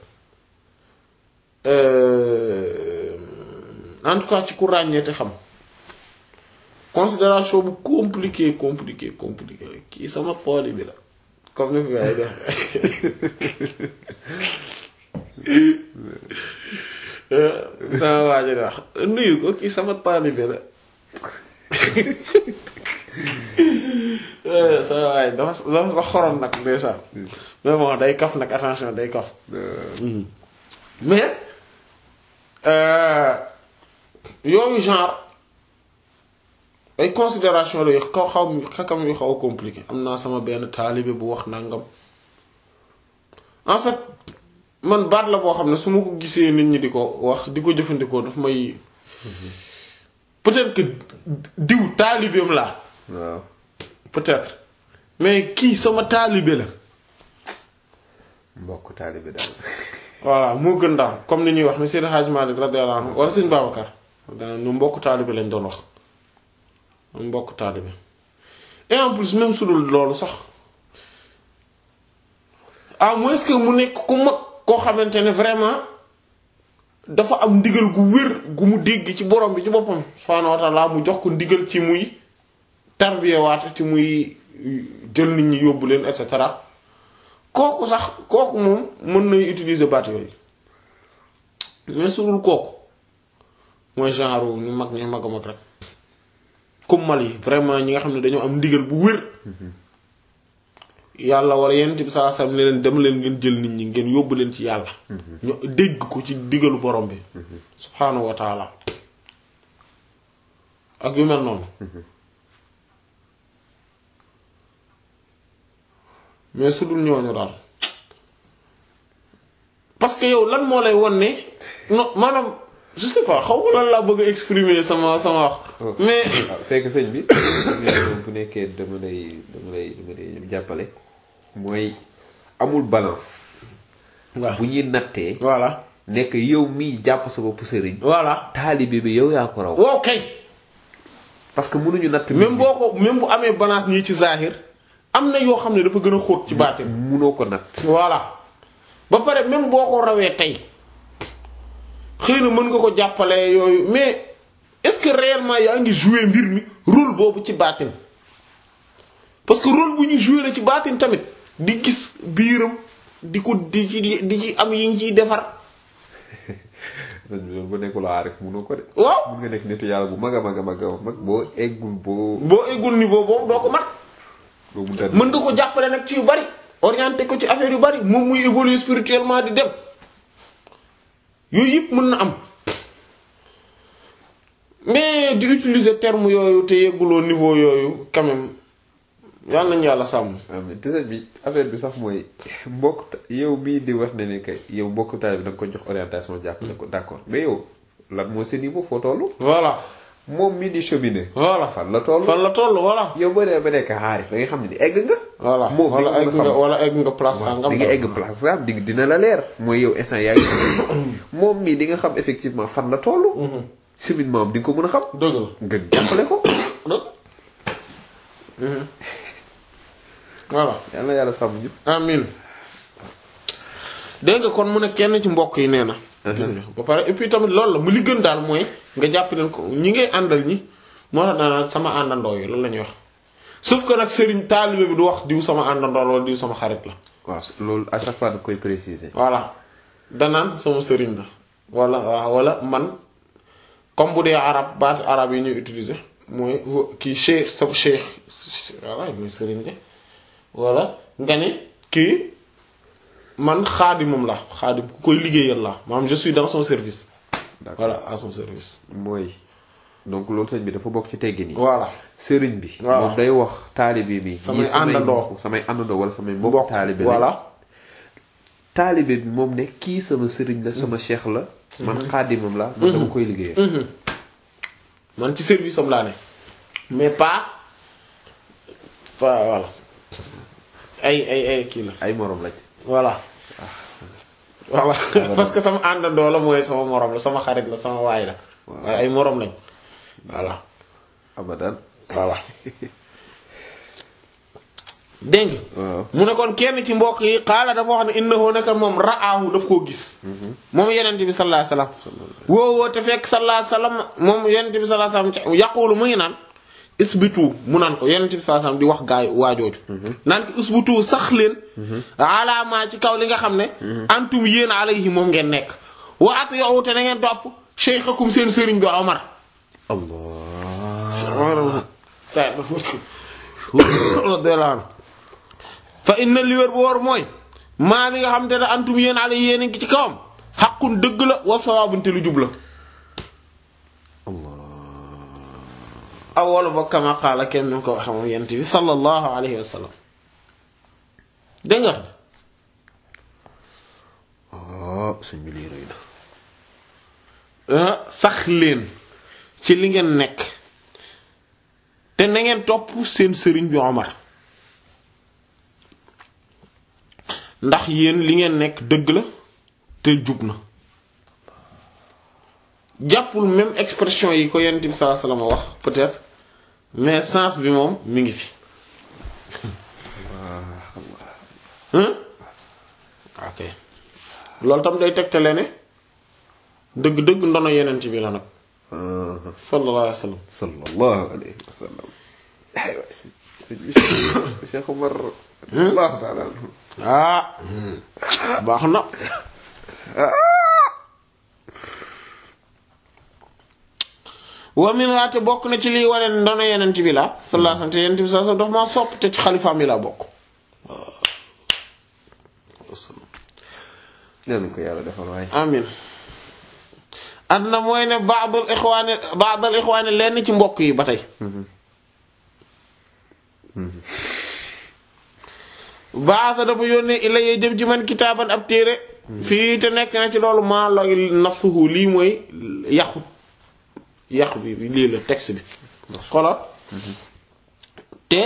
Euh, en tout cas ci ku ràññee te xam considération bu compliqué compliqué compliqué kii sama pooli bi la comme ni ko gars yi def sama waa ji di wax nuyu ko kii sama taalibe la sama waay dafa dafa sa xorom nag ndeysaan mais bon day kaf nag attention day kaf mais yooyu genre ay considération la yu xaw xaw xakam yu xaw a compliqué am naa sama benn taalibe bu wax nangam en fait man baat la boo xam ne su ma ko gisee nit ñi di ko wax di ko jëfandikoo daf may peut-être que diw taalibeem laa waaw peut-être mais kii sama taalibe la mbokk taalibe daal voilà moo gën daal comme ni ñuy wax ni Seydi Hadji Malick radiyallahu anhu wala Sëñ Babacar dana ñu mbokk taalibe lañ doon wax ñu mbokk taalibe et en plus même su dul loolu sax à moins que mu nekk ku mag koo xamante ne vraiment dafa am ndigal gu wér gu mu dégg ci borom bi ci boppam subhaanahu wa ta'ala mu jox ko ndigal ci muy tarbiyewaat ci muy jël nit ñi yóbbu leen et cetera kooku sax kooku moom mën nay utiliser baat yooyu mais su dul kooku mooy genre ñu mag ñu mag a mag rek comme mal yi vraiment ñi nga xam ne dañoo am ndigal bu wér yàlla wala yenn bi saa saa ne leen dem leen ngeen jël nit ñi ngeen yóbbu leen ci yàlla ñu dégg ko ci digalu borom bi subhaanahu wa taala ak yu mel noonu mais su dul ñooñu daal parce que yow lan moo lay won ne non maanaam je sais pas xaw ma lan laa bëgg a exprimer sama sama wax mais waaw c'est que sëñ bi bu nekkee dama lay dama lay dama lay jàppale mooy amul balance waaw bu ñuy nattee voilà nekk yow miy jàpp sa bopp sëriñ voilà taalibe bi yow yaa ko raw waaw kay parce que mënuñu natt même boo ko même bu amee balance nii ci zahir am na yoo xam ne dafa gën a xóot ci baatin munoo ko natt voilà ba pare même boo ko rawee tey xëy na mën nga ko jàppale yooyu mais est-ce que réellement yaa ngi jouer mbir mi rôle boobu ci baatin parce que rôle bu ñu jouer la ci baatin tamit di gis biiram di ko di ci di ci am yi ngi ciy defar bu nekkul aarif munoo ko de waaw mun nga nekk nitu yàlla bu mag a mag a mag a mag boo eggul boo boo eggul niveau boobu doo ko mat doo mun dara mën nga ko jàppale nag ci yu bari orienté ko ci affaire yu bari moom muy évoluer spirituellement di dem yooyu yëpp mën na am mais di utiliser terme yooyu te yegguloo niveau yooyu quand même yàlla nañu yàlla sàmm. waaw mais dëgg bi affaire bi sax mooy mbokk yow bii di wax ne ne que yow mbokk taal bi da nga ko jox orientation jàppale ko d'accord mais yow lan moo sa niveau foo toll. voilà moom mii di cheminer. voilà fan la toll. fan la toll voilà. yow boo demee ba nekk xaarif da nga xam ne ni egg nga. voilà moom wala di egg nga nga xam wala egg nga place sangam. di nga egg place am di dina la leer mooy yow instant yaa ngi moom mii di nga xam effectivement fan la toll. cheminement am di nga ko mën a xam. dëgg la nga jàppale ko. dëgg. voilà. yal na yàlla sàmm ñu. amin dégg nga kon mu ne kenn ci mbokk yi nee na. gis nga ba pare et puis tamit loolu la mu li gën daal mooy nga jàpp leen ko ñi ngay àndal ñi moo tax daanaka sama àndandoo yi loolu la ñuy wax sauf que nag sëriñ taalibe bi du wax diw sama àndandoo la wala diw sama xarit la. waaw loolu à chaque fois da koy préciser. voilà danaan sama sëriñ la wala waaw wala man comme bu dee arab baat arab yi ñuy utiliser mooy kii cheikh sa cheikh voilà mooy sëriñ la wala nga ne kii man xaadimam la xaadim ku koy liggéeyal la maanaam je suis dans son service D'accord. voilà à son service mooy donc loolu sëñ bi dafa bokk ci teggin yi. voilà sëriñ bi. Voilà. moom day wax taalibe bi. Samay ñii àndandoo. mbokk- samay àndandoo wala samay mbokk mbokk taalibe la. voilà taalibe bi moom ne kii sama sëriñ la sama cheikh la. man xaadimam la. man dama koy liggéeyal. man ci service am laa ne mais pas pas voilà ay ay ay kii la ay morom lañ. voilà voilà parce que sama àndandoo la mooy sama morom la sama xarit la sama waay la waaye ay morom lañ voilà abadan. voilà dégg nga waaw. mu ne kon kenn ci mbokk yi xaala dafa wax ne innahu nekk moom ra'aahu daf koo gis moom yenente bi sallallahu alayhi wasallam woo woo te fekk sallallahu alayhi wasallam moom yenente bi sallallahu alayhi wasallam yaqulu mu ngi naan isbitu mu naan ko yenente bi sallallahu alayhi wasallam di wax gaay waajooju naan ko isbitu sax leen alaamaa ci kaw li nga xam ne antum yéen alayhi moom ngeen nekk wa atiyu te na ngeen topp cheikhakum seen sëriñ bi Omar allah. sa radiyallahu anhu fa inna li wér bu wóor mooy maa li nga xam te ne antum yéen ale yéen a ngi ci kawam xaqun dëgg la wa sawaabun te lu jub la aw wala ba kama qaala kenn ñu ko waxe moom yent bi sallallahu alayhi wa sallam dégg nga ah sëñ bi lii rëy na. ah, sax leen ci li ngeen nekk te na ngeen topp seen sëriñ bi Omar ndax yéen li ngeen nekk dëgg la te jub na jàppul même expression yi ko Yonent bi sallallahu alayhi wasallam wax peut-être mais sens bi moom mi ngi fi hein ok loolu tam day tegtale ne dëgg-dëgg ndono Yonent bi la nag sallallahu alayhi wasallam sallallahu alayhi wa sallam. aywa sëñ bi Cheikh Omar. allahu taala anhu. ah baax na wa min laate bokk na ci liy wane ne ndono yenent bi la sallallahu alayhi wasallam te yenent bi sallallahu alayhi wasallam dafa maa sopp te ci xalifaam yi laa bokk nee ko yàlla defal waaye. amin adna mooy ne baadul ixwaani baadul ixwaani lenn ci mbokk yi ba tey baasa dafa yónnee ila yee jëm ci man kitaaban ab téere fii te nekk na ci loolu maa la nafsuhu lii mooy yaxu yaxu bi lii la texte bi xoolal te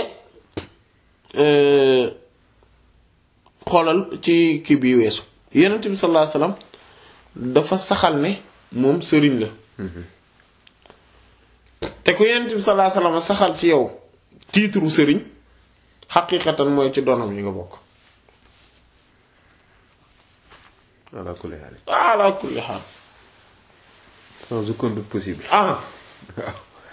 xoolal ci kii bi weesu yonent bi sallallahu alayhi wasallam dafa saxal ne moom sëriñ la te ku yonent bi sallallahu alayhi wasallam saxal ci yow tiitru sëriñ xaqiiqatan mooy ci doonam yi nga bokk ala kulli haal ala kulli haal sans aucun doute possible ah waaw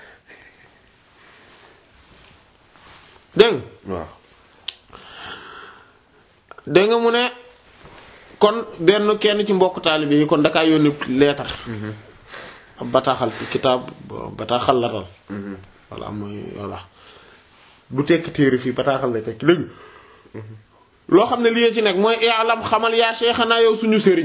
dégg waaw dégg nga mu ne kon benn kenn ci mbokk taalibe yi kon dakaa yónni leetar ab bataaxal ci kitaab bataaxal la dal voilà mooy voilà du tekki téere fii bataaxal lay tekki dégg loo xam ne lii ci nekk mooy i'lam xamal yaa Cheikhana yow suñu sëriñ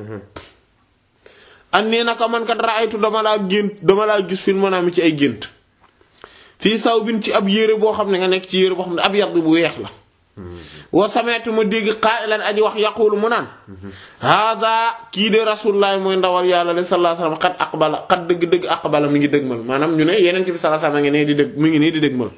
an nii naka man kat raaytu dama laa gént dama laa gis fi mën a ci ay gént fii saw bin ci ab yére boo xam ne nga nekk ci yére boo xam ne ab yàgg bu weex la wa sameetu ma dégg qaa'ilan aji wax yaqulu mu naan hada kii de rasulullah mooy ndawal yàlla de sallallahu alayhi wasallam xat aqbala xat dëgg-dëgg aqbala mi ngi dëgmal maanaam ñu ne yeneen ci bi sallallahu alayhi wasallam ngi nee di dëgg mi ngi nii di dëgmal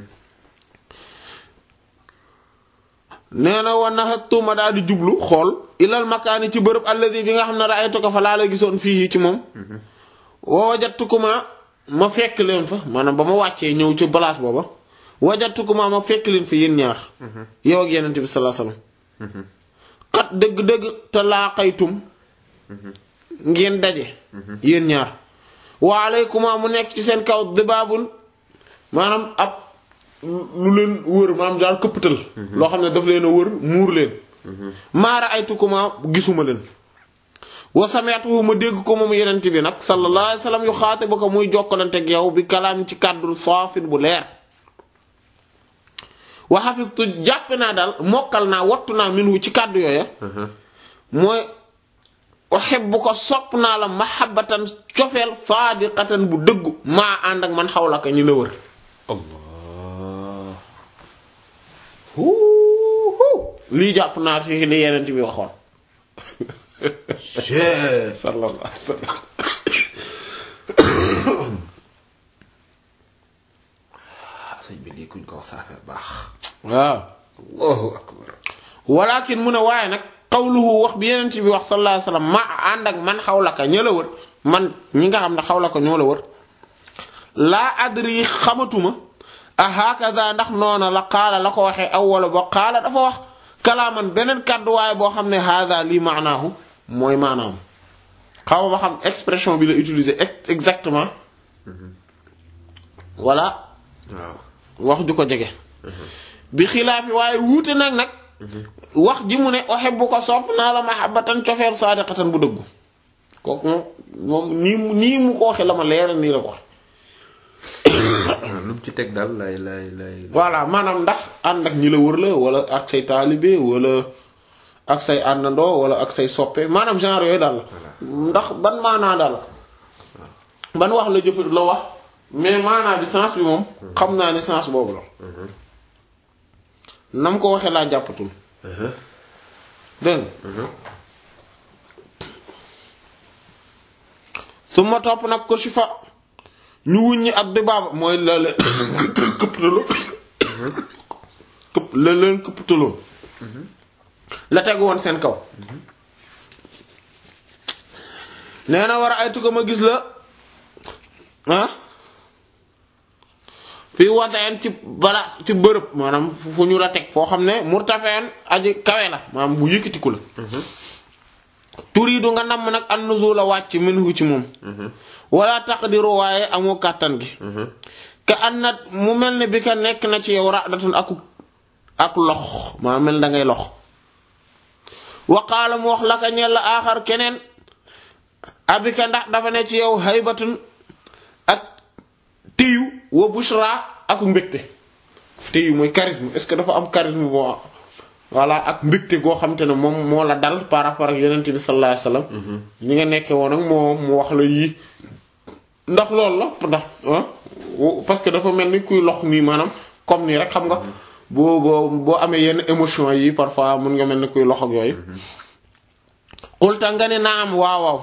nee na wa naxattu ma daal di jublu xool ilal makaani ci bërëb alladi bi nga xam ne ra'aytuka fa laa la gisoon fii ci moom wa wajadtukuma ma fekk leen fa maanaam ba ma wàccee ñëw ci place booba wajadtukuma ma fekk leen fa yéen ñaar yow ak yenente bi sallallahu alayhi wasallam xat dëgg-dëgg te laaqaytum ngeen daje yéen ñaar wa alaykuma mu nekk ci seen kaw dibaabun maanaam ab lu leen wër maanaam daal këppatal loo xam ne daf leen a wër muur leen maara ay tukuma gisuma leen wa sameetu ma dégg ko moom yenent bi nag sallallahu alayhi wasallam yu xaate ba ko muy jokkalante ak yow bi kalaam ci kàddu saafin bu leer wa xafistu jàppe naa daal mokkal naa wattu naa minhu ci kàddu yooya mooy uhibbu ko sopp naa la mahabbatan cofeel saadiqatan bu dëggu maa ànd ak man xawla ka ñi la wër allah lii jàpp naa ci li yeneen bi waxoon sallallahu alayhi wasallam sëñ bi lii kuñ ko wax sa affaire baax waaw allahu akbar walakin mu ne waaye nag xawluhu wax bi yeneen bi wax sallallahu alayhi wasallam ma ànd ak man xawlaka ña la wër man ñi nga xam ne xawlaka ñoo la wër laa adri xamatuma a hakaza ndax noona la qaala la ko waxee awwala ba qaala dafa wax kalaaman beneen kàddu waaye boo xam ne hada lii maanaahu mooy maanaam xaw ma xam expression bi la utiliser exactement voilà waaw wax ju ko jege bi xilaafi waaye wuute nag nag wax ji mu ne uhibbu ko sopp naa la mahabbatan cofeer saadiqatan bu dëggu kooku moom moom nii mu nii mu ko waxe la ma leeral nii la ko wax lu mu ci teg daal lay lay lay voilà maanaam ndax ànd ak ñi la wër la wala ak say taalibe wala ak say àndandoo wala ak say soppe maanaam genre yooyu daal la ndax ban maanaa daal ban wax la jëfat la wax mais maanaa bi sens bi moom xam naa ni sens boobu la nam ko waxee laa jàppatul dégg nga su ma topp nag ko si fa ñu wuññi ak dibaaba mooy la leen këpptaloo këpp la leen këpptaloo la tegu woon seen kaw nee na war a ay tuka ma gis la ah fii waddaen ci bala ci bërëb maanaam fu ñu la teg foo xam ne murtafeen aji kawe la maanaam bu yëkkatiku la turiidu nga namm nag an nuzula wàcc minhu ci moom wala taqdiru waaye amoo kàttan gi ka annat mu mel ne bi ka nekk na ci yow radatun aku ak lox maa mel da ngay lox waqaala mu wax la ka ñel la aaxar keneen abika ndax dafa ne ci yow haybatun ak téyu wa bushra ak mbégte téyu mooy charisme est-ce que dafa am charisme boo voilà ak mbégte goo xam te ne moom moo la dal par rapport ak yonent bi sallallahu alayhi wasallam ñi nga nekkee woon ak moom mu wax la yii ndax loolu la ndax parce que dafa mel ni kuy lox nii maanaam comme nii rek xam nga boo boo boo amee yenn émotion yi parfois mun nga mel ni kuy lox ak yooyu xulta nga ne naam waaw waaw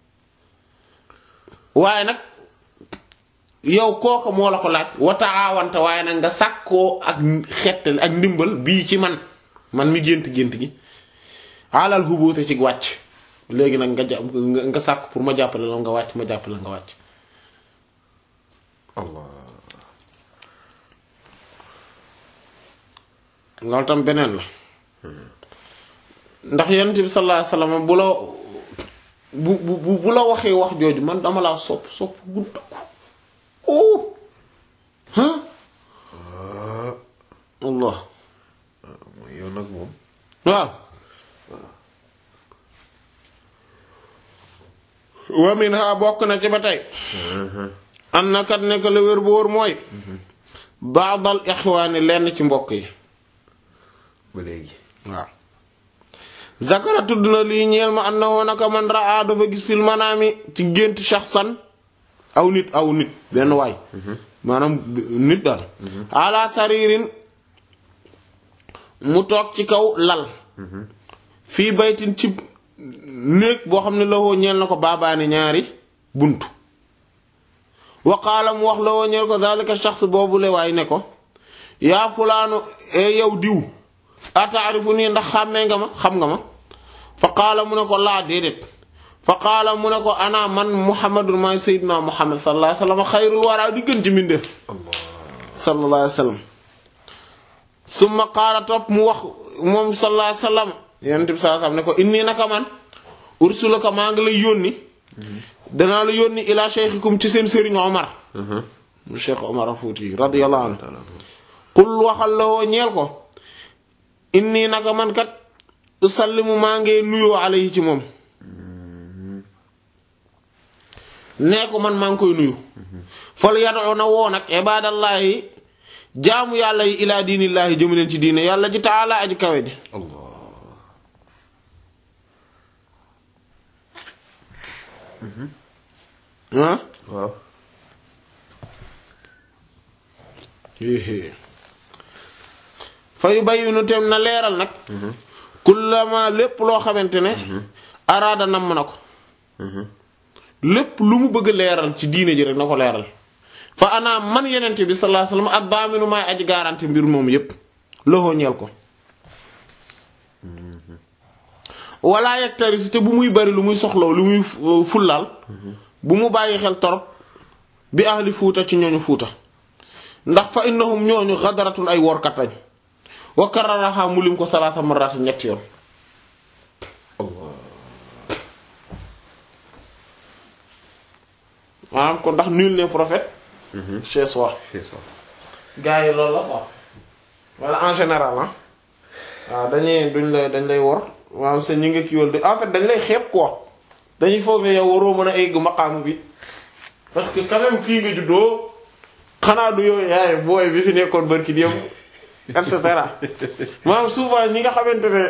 waaye nag yow kooka moo la ko laaj wata aawante waaye nag nga sàkkoo ak xettali ak ndimbal bii ci man man mi gént gént gi alal xubuute ci wàcc léegi nag nga jàpp nga sàkk pour ma jàppale la nga wàcc ma jàppale nga wàcc Allah loolu tam beneen la ndax yonent bi sallallahu alayhi wasallam bu la bu bu bu la waxee wax jooju man dama laa sopp sopp gu dëkku oh ah Allah mooy yow nag moom waaw wa minha bokk na ci ba tey am na kat nekk la wér bu wóor mooy baadal ixwaani lenn ci mbokk yi ba léegi waaw zakara tudd na lii ñeel ma annahu naka man raa dafa gis fil manaami ci gént shaxsan aw nit aw nit benn waay maanaam nit daal ala saririn mu toog ci kaw lal fii baytin ci néeg boo xam ne lawoo ñeel na ko baabaani ñaari bunt waqaala mu wax lawoo ñeel ko zalika shaxs boobu le waay ne ko yaa fulaanu e yow diw ataarifu nii ndax xàmmee nga ma xam nga ma fa qaala mu ne ko laa déedéet fa qaala mu ne ko ana man muhammadun maay sayyidina muhammad sallallahu alayhi wasallam xayrul waraa di gën ci mbindeef sallallahu alayhi wasallam summa qaala topp mu wax moom sallallahu alayhi wasallam yonent bi sallallahu alayhi wasallam ne ko inni naka man ursulaka maa ngi lay yónni danaa la yónni ila shaykhikum ci seen sëriñ omar mu cheikh omar a fuuti radiyallahu anhu qul waxal la woo ñeel ko inni naka man kat usallimu maa ngi nuyoo alayhi ci moom nee ko man maa ngi koy nuyu fal yad'u na woo nag ibadallahi jaamu yàlla yi ilaa diinillaahi jëmu leen ci diine yàlla ji taala aji kawe ji Allah ah waaw fa yu bayyinu tem na leeral nag kullama lépp loo xamante ne araada namm na ko lépp lu mu bëgg leeral ci diine ji rek na ko leeral fa ana man yenente bi sallallahu alayhi wasallam ak baaminu maay aji garanti mbir moom yépp loxoo ñeel ko wala yegtari te bu muy bari lu muy soxlaw lu muy fullaal bu mu bàyyi xel torop bi ahli fuuta ci ñooñu fuuta ndax fa innahum ñooñu xadaratun ay workat lañ wa kararaha mu lim ko salaasa marrat ñetti yoon maanaam kon ndax nul n'est prophète chez soi c'est ça gars yi loolu la quoi wala en général ah waaw dañuy duñ lay dañ lay wor waaw sa ñi nga kiiwal de en fait dañ lay xeeb quoi dañuy foog ne yow waroo mën a egg maqaam bi parce que quand même fii nga juddoo xanaa du yow yaay booy bi fi nekkoon barki dem et cetera maanaam souvent ñi nga xamante ne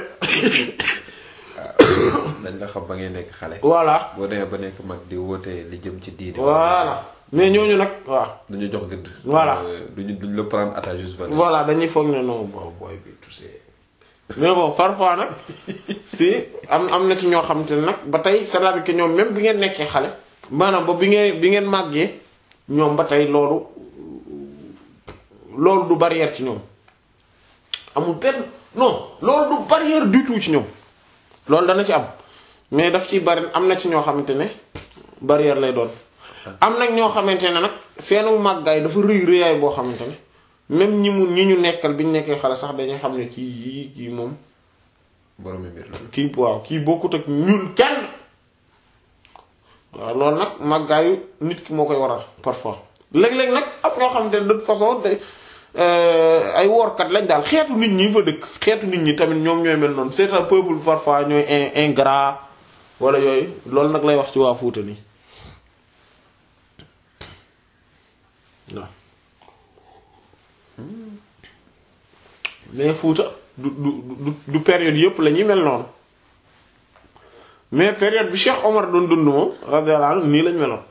dañ la xam ba ngay nekk xale voilà boo demee ba nekk mag di woote li jëm ci diine voilà mais ñooñu nag waaw duñu jox gëdd Voilà. Euh, duñu duñu la prendre à ta juste valeur voilà dañuy foog ne non bon booy bi tu sais mais bon parfois nag si am am na ci ñoo xamante ne nag ba tey c'est-à-dire que ñoom même bi ngeen nekkee xale maanaam ba bi ngeen bi ngeen màggee ñoom ba tey loolu loolu du barrière ci ñoom amul benn non loolu du barrière du tout ci ñoom loolu dana ci am mais daf ci bari am na ci ñoo xamante ne barrière lay doon am nag ñoo xamante ne nag seenu màggaay dafa rëy rëyaay boo xamante ne même ñi mu ñi ñu nekkal bi ñu nekkee xale sax dañuy xam ne kii yii kii moom boroomi mbir la kii waaw kii bokkut ak ñun kenn waaw loolu nag màggaayu nit ki moo koy waral parfois léeg-léeg nag am ñoo xamante ne de toute façon day ay workat lañ daal xeetu nit ñi fa dëkk xeetu nit ñi tamit ñoom ñooy mel noonu c'est un peuple parfois ñooy in ingrat wala yooyu loolu nag lay wax ci waa Fuuta nii waaw mais Fuuta du du du du période yëpp la ñuy mel noonu mais période bi Cheikh Omar doon dund moom radiyallahu anhu nii lañ meloon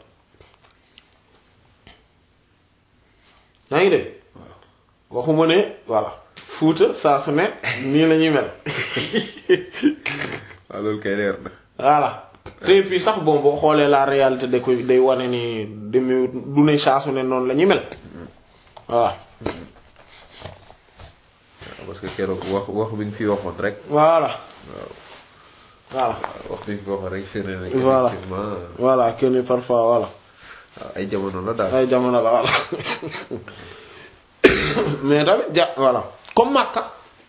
yaa ngi dégg waxuma ne voilà Fuuta saa su ne nii la ñuy mel waaw loolu kay leer na voilà te puis sax bon boo xoolee la réalité da koy day wane ni demee du ne saasu ne noonu la ñuy mel voilà parce que keroog wax wax bi nga fi waxoon rek voilà voilà wax bi nga fi waxoon rek firnde na Voilà. effectivement voilà kenn parfois voilà waaw ay jamono la daal ay jamono la voilà mais tamit ja voilà comme Makka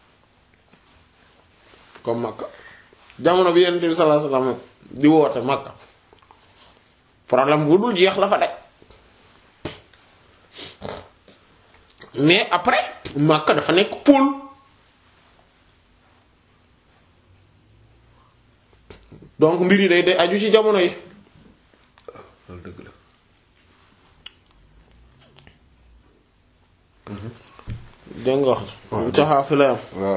comme Makka jamono bi Yonent bi sallallahu alayhi wasallam di woote Makka problème bu dul jeex la fa daj mais après Makka dafa nekk pôle donc mbir yi day day aju ci jamono yi loolu dëgg la dégg nga wax ji caxaa fi la yam waaw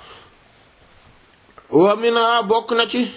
wa mina bokk na ci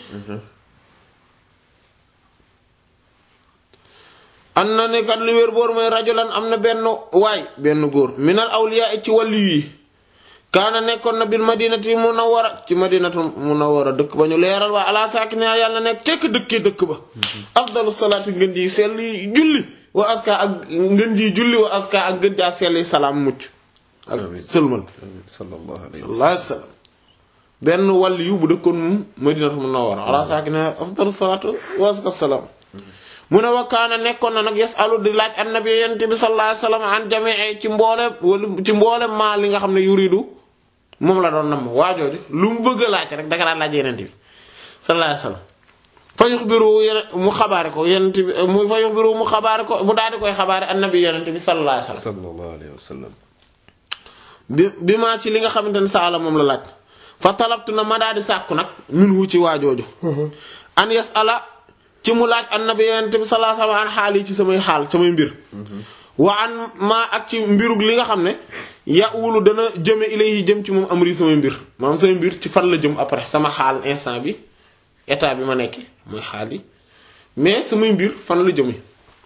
an na ne kat li wér boor mooy rajulan am na benn waay benn góor minal awliya ci wàllu yi kaana nekkoon na bil madinati munawwara ci madinatu munawwara dëkk ba ñu leeral waa ala saakina yàlla nekk tekk dëkkee dëkk ba afdalu salaati ngën ji selli julli wa aska ak ngën ji julli wa aska ak ngën jaa selli salaam mucc ak Amiin. sëlmal amiin sallallahu alayhi wa sallallahu alayhi wasallam benn wàll yu bu dëkkoon moom madinatu munawwara ala saakina afdalu salaatu wa aska salaam mu ne wakkaana nekkoon na nag yasalu di laaj annabi yent bi sallallahu alayhi wasallam an jamii ci mboolem wala ci mboolem maa li nga xam ne yuridu moom la doon nam waajooju lu mu bëgg a laaj rek danga daan laaj yenent bi sallallahu alayhi wasallam fa yuxbiru yeneen mu xabaare ko yenent bi mu fa yuxbiru mu xabaare ko mu daal di koy xabaare annabi yenent bi sallallahu alayhi wasallam sallallahu alayhi wa sallam bi bi maa ci li nga xamante ne saala moom la laaj fa talabtu na ma daal di sàkku nag minhu ci waajooju an yasala ci mu laaj annabi yonent bi sallallahu alayhi wasallam an xaal yi ci samay xaal samay mbir wa an maa ak ci mbirug li nga xam ne ya wulu dana jëme ilayhi jëm ci moom amri samay mbir maanaam samay mbir ci fan la jëm après sama xaal instant bi état bi ma nekk mooy xaal yi mais samay mbir fan la jëme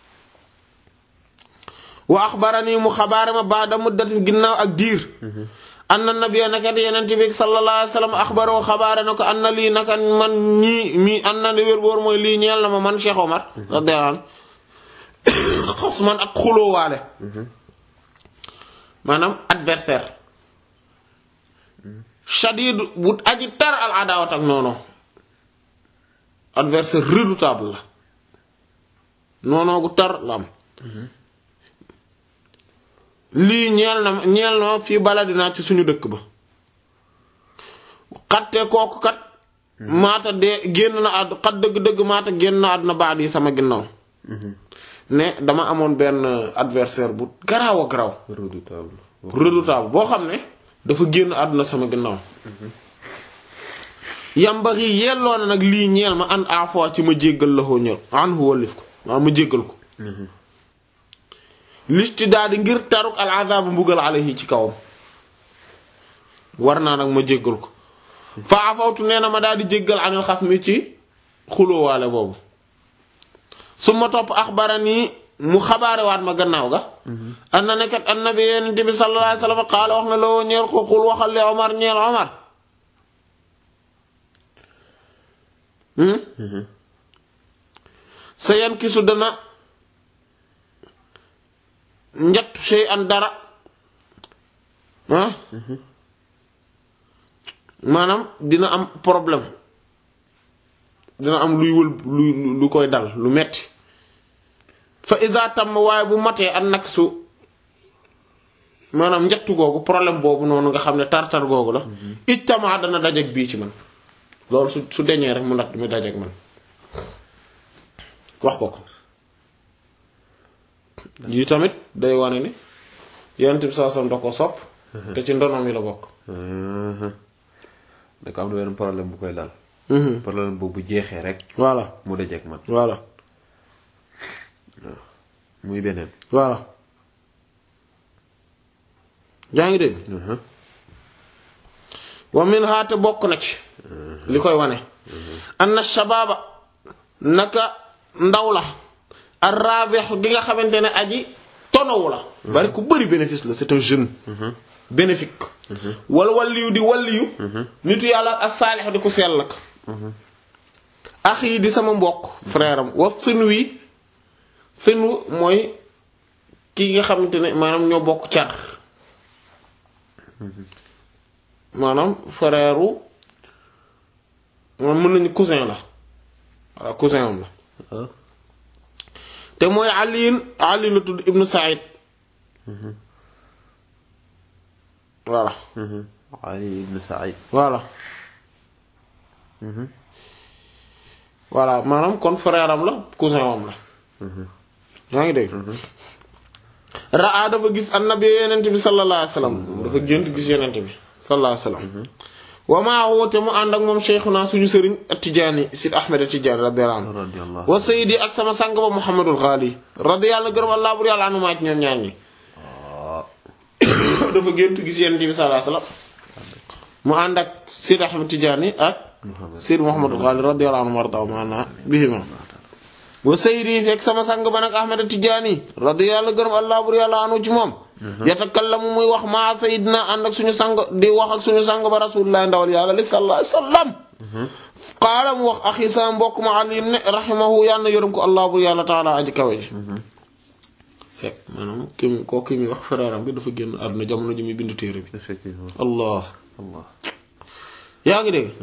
wa axbarani mu xabaare ma baada muddatin ginnaaw ak diir anna nabiyya nakat yeneen bi sallallahu alayhi wasallam axbaroo xabaare na ko anna lii naka man ñii mi anna li wér boor mooy lii ñeel na ma man Cheikh Omar radiyallahu anhu xos man ak xulóowaale maanaam adversaire shadid bu aji tar al adawat ak noonu adversaire redoutable la noonoo gu tar la am lii ñeel na ñeel na fii baladinaa ci suñu dëkk ba xatte kooku kat maata dee génn na àdd xat dëgg-dëgg maata génn na àdduna baat yi sama ginnaaw ne dama amoon benn adversaire bu garaaw a garaaw redoutable redoutable boo xam ne dafa génn àdduna sama ginnaaw yambaxi yelloo na nag lii ñeel ma an à fois ci ma jéggal la xoo ñël an hu wallif ko maa ma jéggal ko listi daal di ngir taruk al azab mbugal alayhi ci kawam war naa nag ma jéggal ko fa afawtu nee na ma daal di jéggal anil xas mi ci xulóowaale boobu su ma topp axbarani mu xabaarewaat ma gannaaw ga an na nekkat annabi yonent bi sallallahu alayhi wasallam qaala wax na loo ñeel ko xul waxal li Omar ñeel Omar sa yan kisu dana njattu sey an dara ah maanaam dina am problème dina am luy wël lu lu koy dal lu metti fa isa tam waaye bu matee an nag su maanaam njattu googu problème boobu noonu nga xam ne tar-tar googu la ijtama dana dajeg bii ci man loolu su su deñee rek mu nat mu dajeg man wax ko ko yi tamit day wane ni yonent bi saa sam da ko sopp te ci ndonom yi la bokk da ko am na benn problème bu koy dal problème boobu bu jeexee rek voilà mu dajeek man voilà muy beneen voilà yaa ngi dégg wa min haate bokk na ci li koy wane anna shabaaba naka ndaw la arrabih gi nga xamante ne aji tonowu la bari ku bëri bénéfice la c'est un jeune bénéfique wala walliyu di walliyu nitu yàlla as saalix di ku sell la ax yi di sama mbokk frère am wa sinwi sinwu mooy ki nga xamante ne maanaam ñoo bokk car maanaam frère u moom mën nañu cousin la walla cousin am la ah te mooy aliin ali la tudd ibnu said voilà Ali ibn Saïd voilà voilà maanaam kon frère am la cousin am la yaa ngi dégg raa dafa gis annabi yenent bi sallallahu alayhi wasallam dafa gént gis yenent bi sallallahu alayhi wasallam wa maa woote mu ànd ak moom cheikhuna suñu sëriñ at-Tijaani Sid Ahmed at-Tijaani radiyallahu anhu radiyallahu wa sayidi ak sama sang ba Muhammadul Ghali radiyallahu gërëm Allah bur yàlla anu maa ci ñoom ñaar ñi dafa gént gis yenent bi sallallahu alayhi wasallam mu ànd ak Sid Ahmed Tijaani ak Sid Muhammadul Ghali radiyallahu anhu warda maana bihima wa sayidi fekk sama sang ba nag Ahmed Tijaani radiyallahu gërëm Allah bur yàlla anu ci moom yatakallamu muy wax maa sayidina ànd ak suñu sang di wax ak suñu sang ba rasulullah ndawal yàlla li sallallahu alayhi wasallam qaala mu wax axi sama mbokk ma Ali ne rahimahu yàlla na yërëm ko Allah bur yàlla taala aji kawe ji fekk maanaam ki mu koo ki muy wax frère am bi dafa génn àdduna jamono ji muy bind téere bi effectivement allah Allah yaa ngi dégg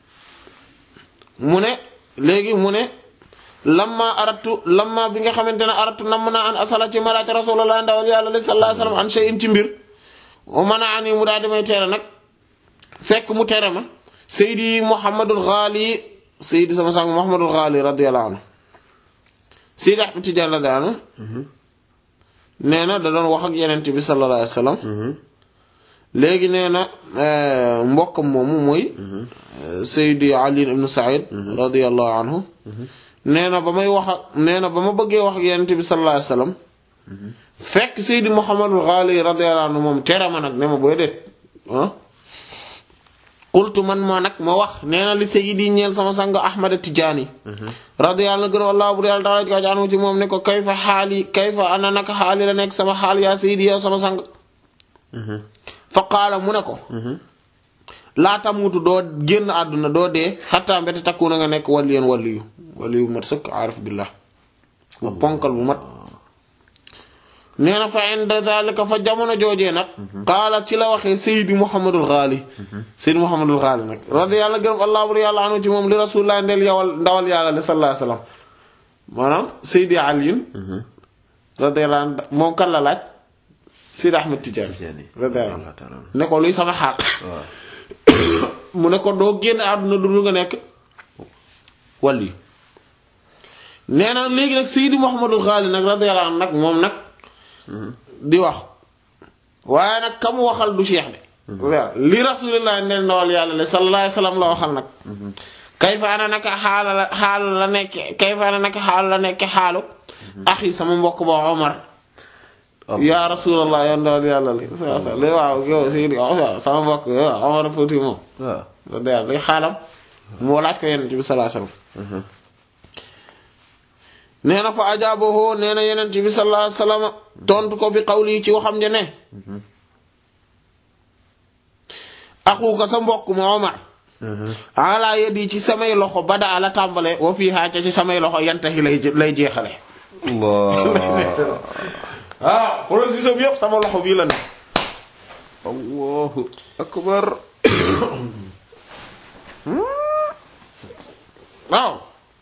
mu ne léegi mu ne lamma aratu lamma bi nga xamante ne aratu nam naa an asala ci malaat rasulullah ndawal yàlla li sallallahu alayhi wasallam an shay'in ci mbir o mën a ani mu daal di may tere nag fekk mu tere ma seydi muhammadul ghali seydi sama sang muhammadul ghali radiyallahu anhu seydi ahmad tijaan radiyallahu anhu nee na da doon wax ak yenent bi sallallahu alayhi wasallam léegi nee na mbokkam moomu mooy Seydi Ali ibn Saïd radiyallahu anhu nee na ba may wax ak nee na ba ma bëggee wax ak Yonent bi sallallahu alayhi wasallam fekk Seydi Muhammadul Ghali radiyallahu anhu moom tere ma nag ne ma booy déet ah qultu man moo nag ma wax nee na li Seydi ñeel sama sang Ahmad Tijaani radiyallahu anhu gën wallahu bu yàlla taala ka jaanu ci moom ne ko kayfa xaali kayfa ana naka xaali la nekk sama xaal yaa Seydi yow sama sang fa qaala mu ne ko laa tamutu doo génn àdduna doo dee xattaa mbete takku na nga nekk waliyen waliyu waliyu mat sëkk aarif billah bu ponkal bu mat nee na fa inda dhalika fa jamono joojee nag qaala ci la waxee Seydi Muhammadul Ghali Seydi Muhammadul Ghali nag radiyallahu gërëm allah bur yàlla anu ci moom li rasulullah ndeel yowal ndawal yàlla li sallallahu alayhi wasallam maanaam Seydi Aliyin radiyallahu anhu moom kan la laaj Seydi Ahmed Tidiane Tijaani radiyallahu Allah ta'ala ne ko luy sama xaal waaw mu ne ko doo génn àdduna du nga nekk wàlli nee na léegi nag Seydi Muhammadul Ghali nag radiyallahu anhu nag moom nag di wax waaye nag ka mu waxal du cheikh de li rasulillah neen ndawal yàlla le sallallahu alayhi wasallam la waxal nag kayfa ana naka xaala la xaala la nekk kayfa ana naka xaala la nekk xaalu axi sama mbokk ba Omar yaa rasulallah yow ndawal yàlla li li waaw yow Seydi waaw sama mbokk yow Omar Fouti moom waaw loolu day day xaalam moo laaj ko yenent bi sallallahu alayhi wasallam nee na fa ajaabahu nee na yenent bi sallallahu alayhi wasallam tontu ko bi qawli ci waxam ja ne axuka sa mbokk ma Omar ala yadi ci samay loxo bada ala tàmbale wa fii xaaca ci samay loxo yantahi lay lay jeexale Allah ah processus bi yëpp sama loxo bii la ne Allahu akbar waaw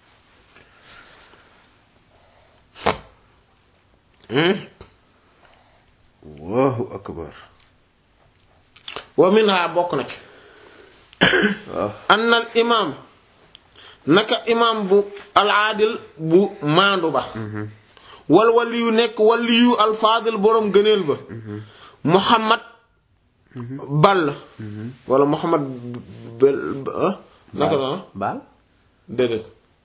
Allahu akbar wa minha bokk na ci waaw anna al imaam naka imaam bu al aadil bu maandu ba wal waliyu nekk waliyu al faadil boroom gëneel ba muhammad ball wala muhammad bel ah naka la ah baal déedéet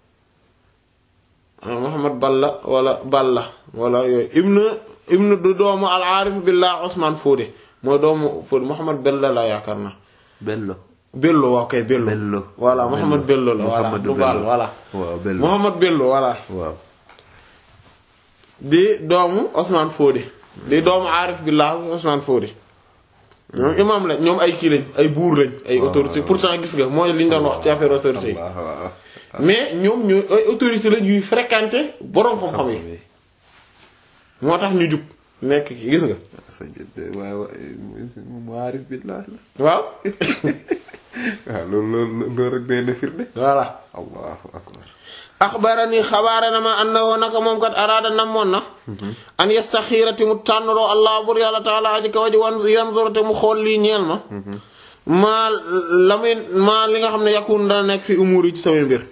ah muhammad balla wala balla wala yooyu ibnu ibnu du doomu al aarif billah Usmaan Fóode mooy doomu Fóode muhammad bella la yaakaar na bello Bello waaw kay Bello. Bello. voilà Mouhamed Bello la voilà Mouhamadou du baal Bello. voilà. waaw bello Mouhamed Bello voilà. waaw di doomu Ousmane Fodé. di doomu Arif Billah Ousmane Fodé. ñoom imam lañ ñoom ay kii lañ ay buur lañ. ay autorité pourtant gis nga mooy li ñu doon wax ci affaire autorité yi. waaw waaw mais ñoom ñooy ay autorité la yuy fréquenter boroom xam-xam yi oui. moo tax ñu jub nekk ki gis nga sëñ bi waaye waaye mu aarif billaah la. waaw waaw loolu loolu loolu rek day na firnde. voilà allahu akbar. axbarani xabaare na ma annahu naka moom kat araada namoon na an yastaxiirati mu tànnaloo allah bur yàlla taala aji kaw ji wan yanzurate mu xool lii ñeel ma maa la muy maa li nga xam ne yakun dana nekk fi umuur yi ci samay mbir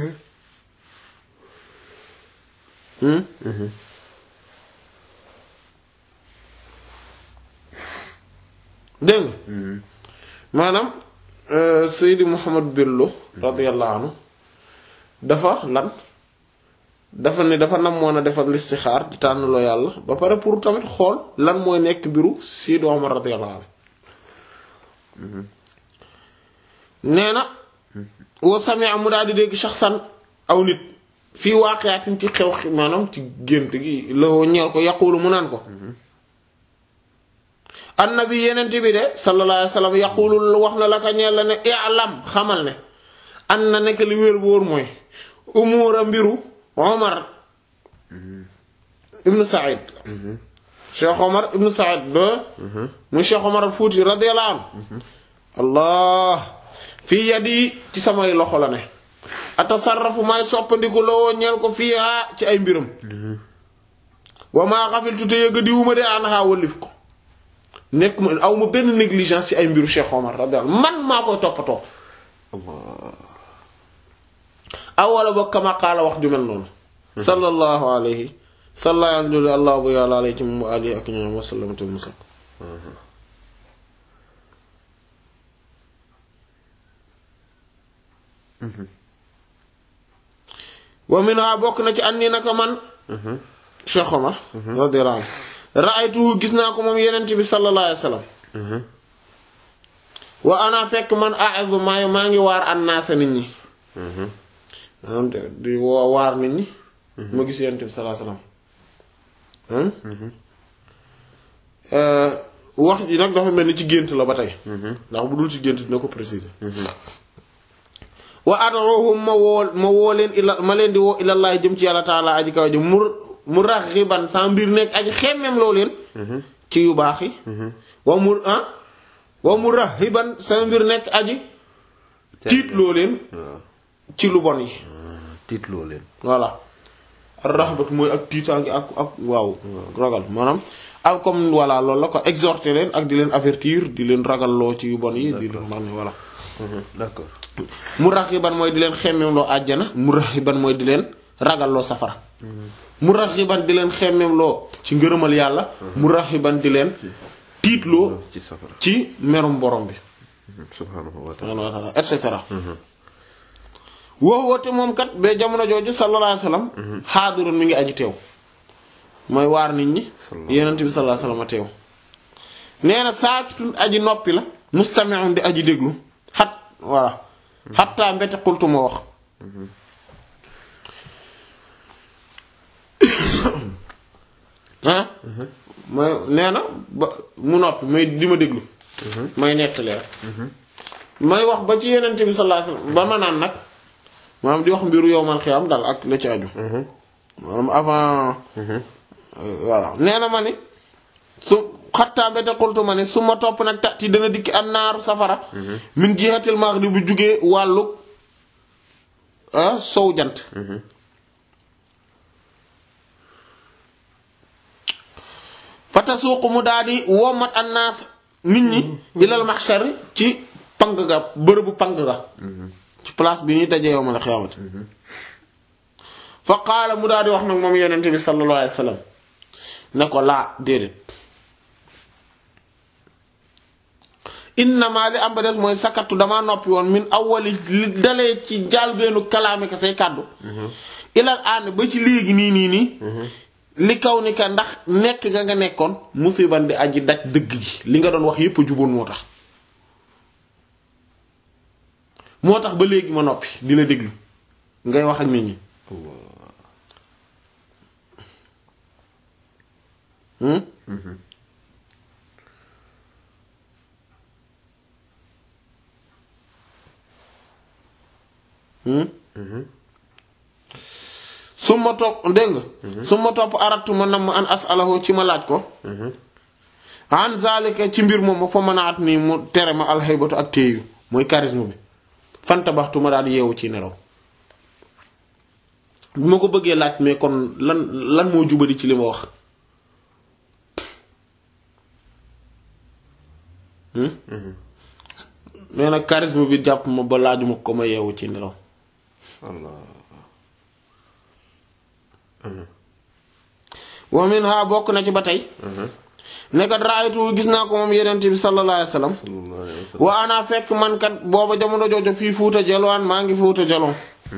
dégg nga maanaam euh, Seydi Mouhamad Bello radiyallahu anhu dafa lan dafa ne dafa namoon a defal listixaar di tànnaloo yàlla ba pare pour tamit xool lan mooy nekk mbiru Seydi Omar radiyallahu anhu nee na wa sami'a mu daal di dégg shaxsan aw nit fii waaqiyaatin ci xew maanaam ci gént gi loo ñeel ko yaqulu mu naan ko annabi yenent bi de sallallahu alayhi wa sallam yaqulu wax na la ka ñeel la ne i'lam xamal ne an na nekk li wér bu wóor mooy umuura mbiru omar ibnu said cheikh omar ibnu said de muy cheikh omar al fuuti radiyallahu anhu allah fii yadi ci samay loxo la ne atasarrafu may soppandiku loo ñeel ko fii haa ci ay mbiram wa maa xafiltu te yëga diwuma de an haa wallif ko nekk ma aw ma benn négligence ci ay mbiru cheikh omar radiyallahu man maa koy toppatoo awala ba kama qaala wax ju mel noonu sallallahu alayhi sallallahu alayhi allah bu yàlla alayhi ci moom alihi ak ñoom wasallamate musal wa minha bokk na ci anni naka man Cheikh Omar radiyallahu anhu ra'aytuhu gis naa ko moom yenent bi sallallahu alayhi wasallam wa ana fekk man a'udhu maa maa ngi waar annaasa nit ñi maanaam de di woo waar nit ñi ma gis yonent bi sallallahu alayhi wasallam wax ji nag dafa mel ni ci gént la ba tey ndax bu dul ci gént dina ko préciser wa ad'uhum ma woo ma woo leen ila ma leen di woo ilallaah jëm ci yàlla taala aji kaw jëm mu mu raxiban sa mbir nekk aji xemmem loo leen ci yu baax yi wa mu ah wa mu raxiban sa mbir nekk aji tiit loo leen ci lu bon yi tiitloo leen. voilà raxbat mooy ak tiitaangi ak ak waaw ragal maanaam ak comme voilà loolu la ko exhorter leen ak di leen avertir di leen ragalloo ci yu bon yi di leen wax ne voilà d'accord. mu raxiban mooy di leen xemmemloo àjjana mu raxiban mooy di leen ragalloo safara mu raxiban di leen xemmemloo ci ngërëmal yàlla mu raxiban di leen tiitloo ci safara. ci merum borom bi subhaanahu wa ta'ala. subhaanahu wa ta'ala et cetera woo woote moom kat ba jamono jooju sallallahu alayhi wasallam xaadirun mi ngi aji teew mooy waar nit ñi yenent bi sallallahu alayhi wasallam teew nee na saakitun aji noppi la mustami'un di aji déglu xat voilà xattaa mbete xultu ma wax ah mooy nee na ba mu noppi may di ma déglu may nettali rek may wax ba ci yenent bi sallallahu alayhi wasallam ba ma naan nag maanaam di wax mbiru yowmal xiyam daal ak la ci aju maanaam avant voilà nee na ma ni su xattaa mbete xultu ma ni su ma topp nag tati dana dikki an naaru safara min jihatil maghrib bu jugee wàllu ah sow jant fata suuq mu daal di womat annaas nit ñi ilal mahshar ci pang ga bërëbu pang ga ci place bi ñuy dajee yowmal xiyaamati fa qaala mu daal di wax nag moom yonent bi sallallahu alayhi wa sallam ne ko laa déedéet innama li am ba des mooy sakatu damaa noppi woon min awwali li dalee ci jaalbeenu kalaame ka say kàddu ilal aan ba ci léegi nii nii nii li kaw ni ka ndax nekk nga nga nekkoon musiban di aji daj dëgg gi li nga doon wax yépp a juboon moo tax moo tax ba léegi ma noppi di la déglu ngay wax ak nit ñi hmm hmm su ma topp dégg nga su ma topp aratu ma nam an asalahu ci ma laaj ko an zalika ci mbir moom ma fa mën a at nii mu tere ma alxaybatu ak téeyu mooy charisme bi fanta baxtu ma daal yeewu ci nelaw bi ma ko bëggee laaj mais kon lan lan moo jubali ci li ma wax mais nag charisme bi jàpp ma ba laajuma ko ma yeewu ci nelaw Allah wa minha bokk na ci ba tey nekkat raaytu gis naa ko moom yenent bi sallallahu alayhi wasallam sallallahu alayhi wa sallam wa ana fekk man kat booba jamono joojo fii fuuta jalwaan maa ngi fuuta jalon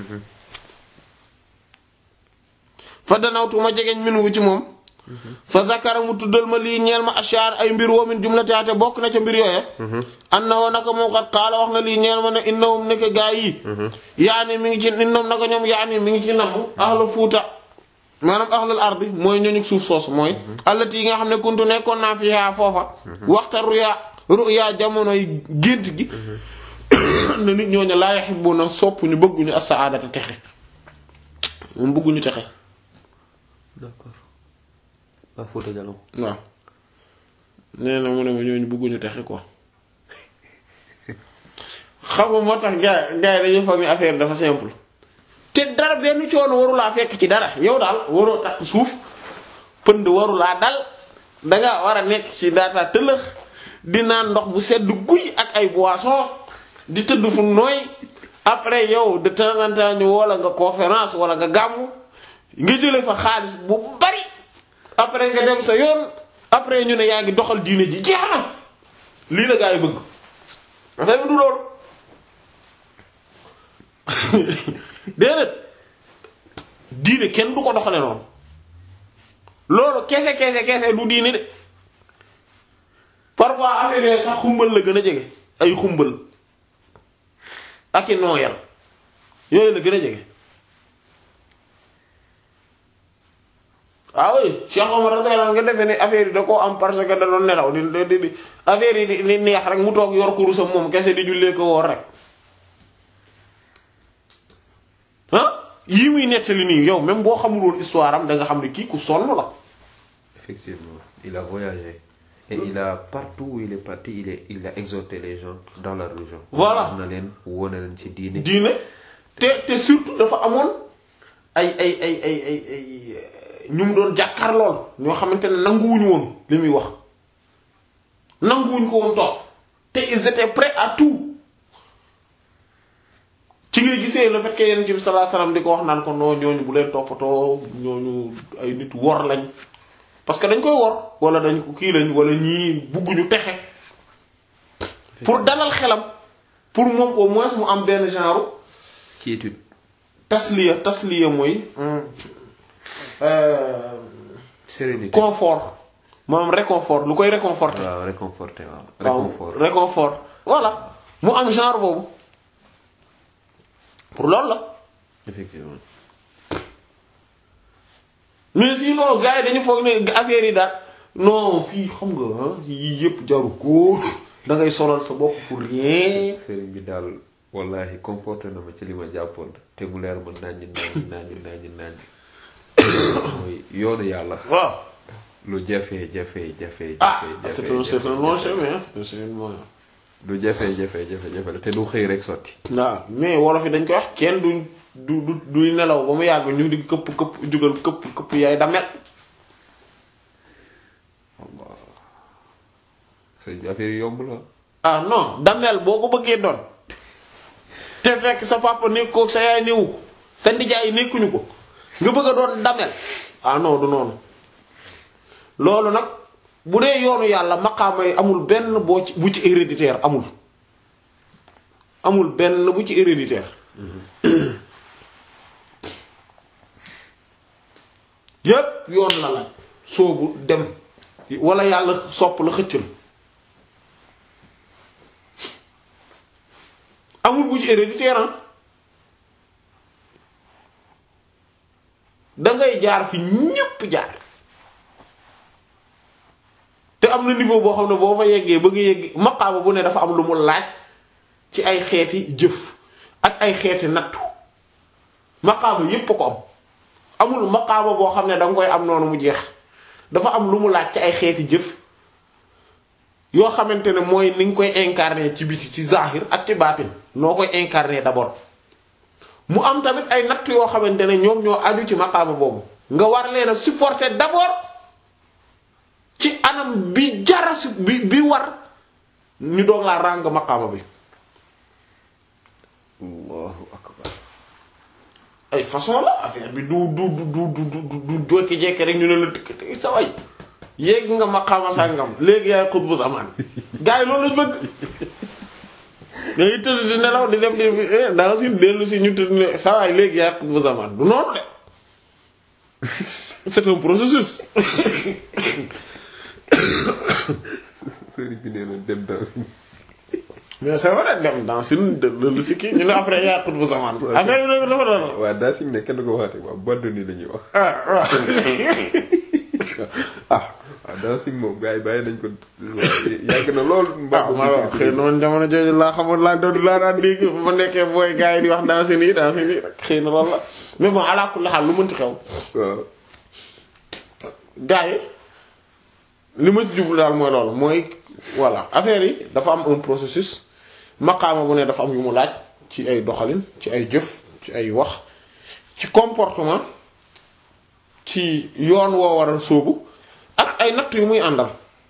fa danawtu ma jegeñ min wu ci moom fa zakara mu tuddal ma lii ñeel ma ashaar ay mbir woo min jumlataate bokk na ca mbir yooye anna woo naka moom kat xaala wax na lii ñeel ma ne innahum nekk gaa yi yaani mi ngi ci innahum naka ñoom yaani mi ngi ci namm ahlu fuuta maanaam ahlul ardi mooy ñooñu suuf soosu mooy allati yi nga xam ne kuntu nekkoon naa fi yaa foofa waxta ruya ruya jamonoy gént gi ne nit ñooñu laa yuhibbuna sopp ñu bëgguñu as-sa'adata texe moom bëgguñu texe d'accord waa Fouta Djallon waaw nee na mu ne ma ñooñu bëgguñu texe quoi xam nga moo tax gars gars yi dañuy foog ni affaire dafa simple te dara benn coono warulaa fekk ci dara yow daal waroo takk suuf pënd warulaa dal danga war a nekk ci daata tëlëx di naan ndox bu sedd guy ak ay boissons di tëdd fu nooy après yow de temps en temps ñu wala nga conférence wala nga gàmmu nga jële fa xaalis bu bari après nga dem sa yoon après ñu ne yaa ngi doxal diine ji jeex na lii la gaa yi bëgg affaire bi du loolu déedéet diine kenn du ko doxale noonu loolu kese kese kese du diine de parfois affaire yooyu sax xumbal la gën a jege ay xumbal ak i nooyal yooyu la gën a jege ah oui Cheikh Omar radiyallahu anhu nga defee ne affaire yi da koo am parce que da doon nelaw di di di affaire yi di di neex rek mu toog yor kurusam moom kese di jullee ko woor rek ah yii muy nettali nii yow même boo xamul woon histoire am da nga xam ne kii ku sonn la. effectivement il a voyagé et il a partout où il est parti il est il a exhorté les gens dans la religion. Voilà. wax na leen woo na leen ci diine. diine te te surtout dafa amoon ay ay ay ay ay ay ñu mu doon jàkkaar lool ñoo xamante ne nanguwuñu woon li muy wax nanguwuñ ko woon toog te ils étaient prêts à tout ci ngay gisee le fait que yonent bi sallallahu alayhi wasallam di ko wax naan ko non ñooñu bu leen toppatoo ñooñu ay nit wor lañ parce que dañ koy wor wala dañ ko kii lañ wala ñii bugguñu texe pour dalal xelam pour moom au moins mu am benn genre quiétude. tasliya tasliya mooy euh, sérénité. confort maanaam réconfort lu koy réconforter waaw réconforté waaw. waaw réconfort. réconfort voilà mu am genre boobu pour loolu la effectivement. mais sinon gars yi dañu foog ne affaire yi daal non fii xam nga ah yii yëpp jaru ko da ngay solal sa bopp pour rien sëriñ bi daal wallahi conforté na ma ci li ma jàppoon te mu leer ma naññ naññ naññ naññ naññ mooy yoonu yàlla waaw lu jafe jafe jafe ah jafe c'est un c'est un long chemin c'est un chemin moyen lu jafe jafe jafe jafe la te du xëy rek sotti waaw mais wolof yi dañ koy wax kenn du du du duy nelaw ba mu yàgg ñu di këpp këpp jugal këpp këpp yaay damel Allah sëriñ bi affaire yi yomb la ah non damel boo ko bëggee doon te fekk sa papa nekk ko sa yaay néewu ko sa ndijaay nekkuñu ko nga bëgg a doon damel ah non du noonu loolu nag bu dee yoonu yàlla maqaama yi amul benn boo ci bu ci héréditaire amul amul benn bu ci héréditaire yépp yoon la laaj soobu dem wala yàlla sopp la xëcc la amul bu ci héréditaire ah dangay jaar fi ñépp jaar te am na niveau boo xam ne boo fa yeggee bëgg yegg maqaama bu ne dafa am lu mu laaj ci ay xeeti jëf ak ay xeeti nattu maqaama yépp a ko am amul maqaama boo xam ne da nga koy am noonu mu jeex dafa am lu mu laaj ci ay xeeti jëf yoo xamante ne mooy ni nga koy incarner ci biti ci zahir ak ci baatin noo koy incarner d'abord mu am tamit ay natt yoo xamante ne ñoom ñoo aju ci maqaama boobu nga war leen a supporter d'abord ci anam bi jara su bi bi war ñu doog laa ràng maqaama bi allahu akbar ay façon la affaire bi du du du du du du du jokki jekki rek ñu ne la tëkk sa way yéeg nga maqaama sàngam léegi yaay xutbu zaman gars yi loolu lañ bëgg nga ngi tëdd di nelaw di def di danga si dellu si ñu tëdd ne sa waay léegi yaay xutbu zaman du noonu de c'est un processus sëriñ bi nee na dem daal mais c'est vrai dem dans une dellu si kii ñu ne après yaay xutbu zaman affaire bi nag dafa doon waaw daa siñ ne kenn ko waxaate waaw baddu ni la ñuy wax ah waaw ah waaw daa siñ moom gars yi bàyyi nañ ko yàgg na lool ah ma la xëy na man jamono jooju laa xamul laa doon laa daan dégg ba ma nekkee booy gars yi di wax dans nii dans nii rek xëy na loolu la mais bon ala kulli xaal lu mënti xew waaw gars yi li ma ci jublu daal mooy loolu mooy voilà affaire yi dafa am un processus maqaama bu ne dafa am yu mu laaj ci ay doxalin ci ay jëf ci ay wax ci comportement ci yoon woo war a sóobu ak ay natt yu muy àndal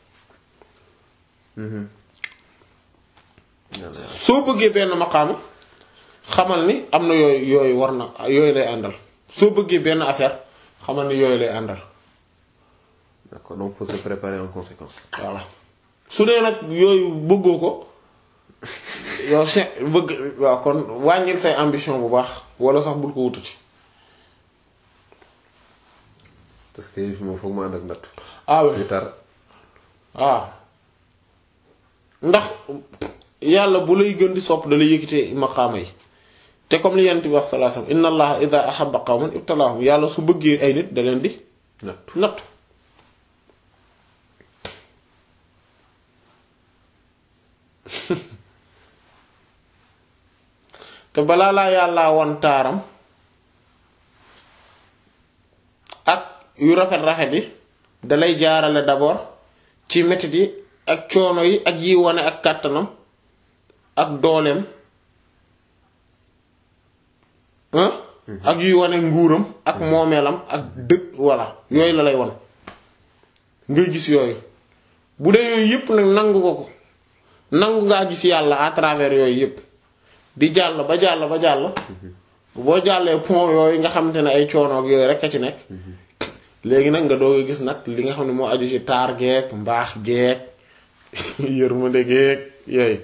soo bëggee benn maqaama xamal ni am na yooyu yooyu war na yooyu lay àndal soo bëggee benn affaire xamal ni yooyu lay àndal d'accord donc faut se préparer en conséquence voilà su dee nag yooyu bëggoo ko yow se bëgg waaw kon wàññil say ambition bu baax wala sax bul ko wutati parce que yëf moom foog ma ànd ak natt ah oui yu tar waaw ndax yàlla bu lay gën di sopp da lay yëkkite maqaama yi te comme li yent bi wax sallallahu alayhi wasallam inna allaha idha ahabba qawman ibtalahum yàlla su bëggee ay nit da leen di natt natt te balaa laa yàllaa won taaram ak yu rafet-rafet yi dalay jaarale d'abord ci metit yi ak coono yi ak yi wane ak kàttanam ak dooleem hein ak yuy wane nguuram ak moomeelam ak dëkk voilà yooyu la lay won ngay gis yooyu bu dee yooyu yépp nag nangu ko ko nangu ngaa gis yàlla à travers yooyu yépp di jàll ba jàll ba jàll boo jàllee pont yooyu nga xamante ne ay coono ak yooyu rek a ci nekk léegi nag nga doog a gis nag li nga xam ne moo aju ci taar geek mbaax geek yërmande geek yooyu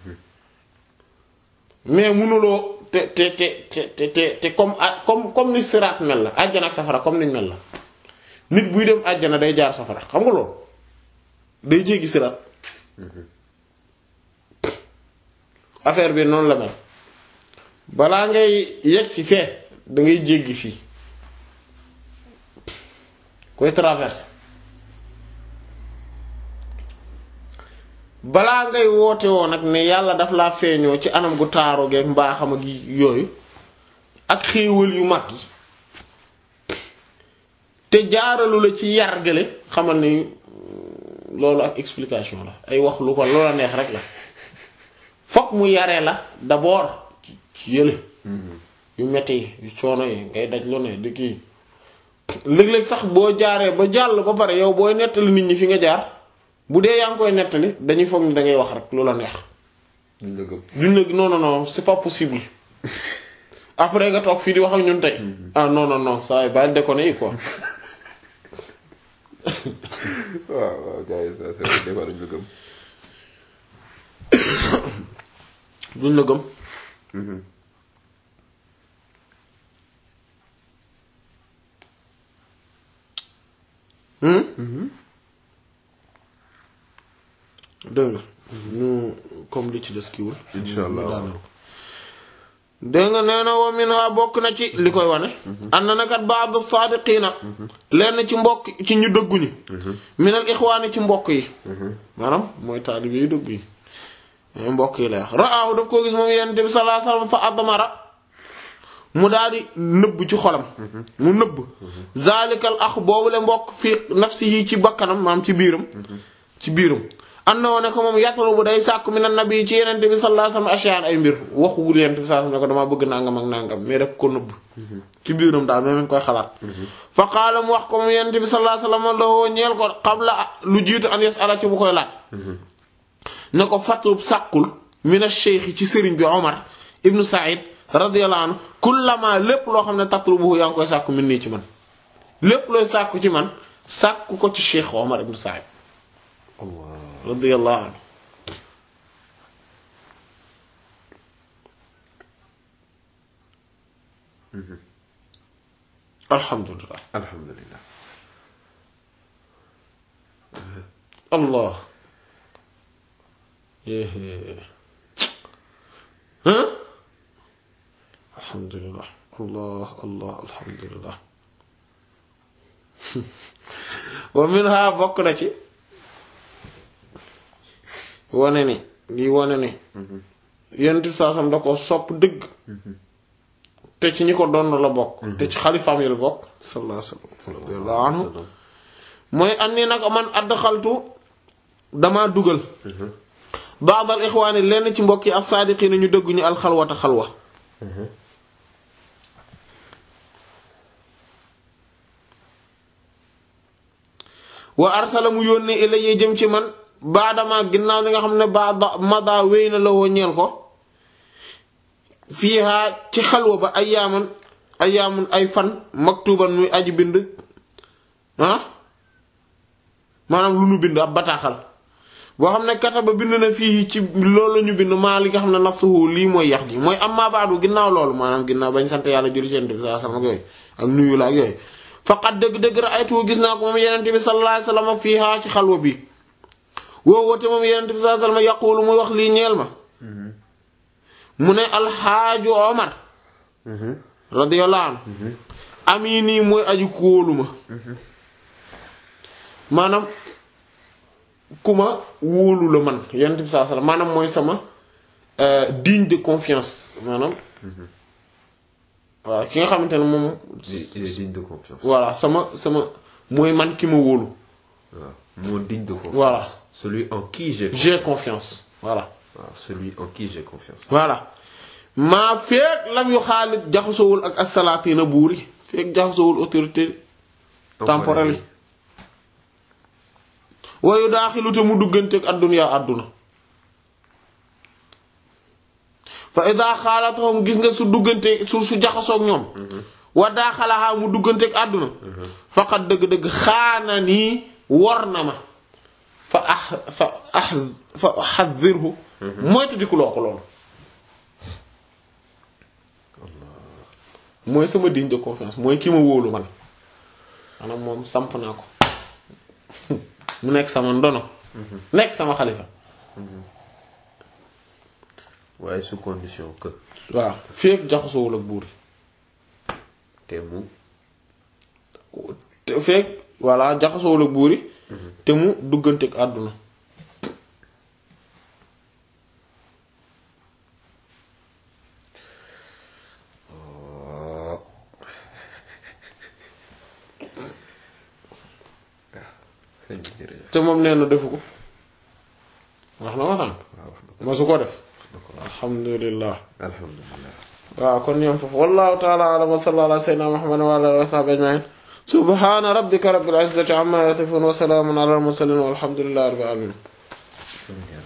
mais mënuloo te te te te te te comme a comme comme ni siraat mel la àjjana ak safara comme niñ mel la nit buy dem àjjana day jaar safara xam nga loolu day jéggi siraat affaire bi noonu la mel balaa ngay yegg ci fee da ngay jéggi fii koy traverse balaa ngay woote woo nag ne yàlla daf laa feeñoo ci anam gu taaro geeg mbaaxam ak yooyu ak xéewal yu mag yi te jaaralu la ci yar gële xamal ni loolu ak explication la ay wax lu ko loola neex rek la fokk mu yaree la d'abord ci yële yu metti yi yu coono yi ngay daj lu ne di kii léeg-léeg sax boo jaaree ba jàll ba pare yow booy nettali nit ñi fi nga jaar bu dee yaa ngi koy nettali dañuy foog ni dangay wax rek lu la neex duñ la gëm duñ la non non non c'est pas possible après nga toog fii di wax ak ñun tey ah non non non ça va déconner yi quoi waaw waaw gars yi ça c'est vrai des fois duñ la gëm duñ la gëm dégg nga ñu comme li ci des kiwul Insha Allah. ñu daanal ko dégg nga nee na wa minha bokk na ci li koy wane ànd na kat ba'd as-saadiqiina lenn ci mbokk ci ñu dëggu ñi minal ixwaani ci mbokk yi maanaam mooy taalibe yu dëggu yi mbokk yi lay wax ra'aahu daf koo gis moom yonent bi sallallahu alayhi wasallam fa admara mu daal di nëbb ci xolam mu nëbb zalikal ax boobu le mbokk fi nafsihi ci bakkanam maam ci biiram ci biiram am na woon ne ko moom yàttalu bu day sàkku mi na nabi ci yenente bi sallallahu alayhi wasallam ashiyaan ay mbir waxugul yenente bi sallallahu alayhi wasallam ne ko damaa bëgg nangam ak nangam mais daf ko nëbb ci biiram daal mais mi ngi koy xalaat fa qaala mu wax ko moom yenente bi sallallahu alayhi wasallam loo ñeel ko qabla lu jiitu an yas'ala ci bu koy laaj ne ko fatlub sàkkul mina cheikh ci sëriñ bi Omar ibnu Saïd radiyallahu anhu kullama lépp loo xam ne tatlubuhu yaa ngi koy sàkku min nii ci man lépp looy sàkku ci man sàkku ko ci cheikh Omar ibnu Saïd Allah radiyallahu anhu alhamdulillah alhamdulillah allah yéé hein alhamdulillah allah allah alhamdulillah wa minha bokk na ci wane ni lii wane ni yonent bi saa sam da ko sopp dëgg te ci ñi ko doon la bokk te ci xalifaam yi la bokk sallallahu alayhi wa sallam radiyallahu anhu mooy am ni nag man adxaltu damaa dugal baadal ixwaani lenn ci mbokk yi as-saadiqiina ñu dëgg ñu alxalwata xalwa wa arsala mu yónnee ilayya jëm ci man baadama ginnaaw li nga xam ne baada mada wéy na la woo ñeel ko fiiha ci xalwa ba ay yaaman ay yaamun ay fan maktuban muy aji bind ah maanaam lu nu bind ab bataaxal boo xam ne kataba bind na fii ci loolu la ñu bind maa li nga xam ne nasuhu lii mooy yax ji mooy am maa baadu ginnaaw loolu maanaam ginnaaw bañ sant yàlla julli seen bi saa sama ak yooyu ak nuyu la ak yooyu faqat dëgg-dëgg ra'aytu gis naa ko moom yenente bi sallallahu alayhi wasallam fiiha ci xalwa bi woo woote moom yenente bi sallallahu alayhi wasallam yaqulu muy wax lii ñeel ma mu ne alxaaju omar radiyallahu anhu amini mooy aju kóolu ma maanaam ku ma wóolu la man yonent bi saa salaam maanaam mooy sama digne de confiance maanaam waaw ki nga xamante ne moom il est digne de confiance. voilà sama sama mooy man ki ma wóolu waaw moo digne de confiance. voilà celui en qui j'ai j'ai confiance voilà waaw celui en qui j'ai confiance. voilà maa feek lam yu xaalit jaxasowul ak asalaatiina buur yi feek jaxasowul autorité temporelle yi wayu daaxilu te mu dugganteeg adduna àdduna fa ida xaalatahum gis nga su duggante su su jaxasoog ñoom wa daaxalaxaa mu dugganteeg àdduna faqat dëgg-dëgg xaana nii wor na ma fa ax fa ax fa xadirhu moytu di ku loo ko loolu mooy sama digne de confiance mooy ki ma wóolu man maanaam moom samp naa ko mu nekk sama ndono nekk sama xalifa waaye sous condition que waaw féeg jaxasoowul ak buur te mu yi te féeg voilà jaxasoowul ak buur yi te mu duggante ak àdduna sëñ bi jërëjëf te moom nee na defu ko wax na ma sànq waaw wax na ko ma su ko def wax na ko alhamdulillah alhamdulilah waaw kon ñoom foofu wallahu ta'ala a'lam wa sallallahu ala sayyidina muhammadin wa ala alihi wa sahbihi ajma'in subhana rabbika rabbil izzati amma yasifun wa salamun ala al mursalin walhamdulillahi rabbil alamin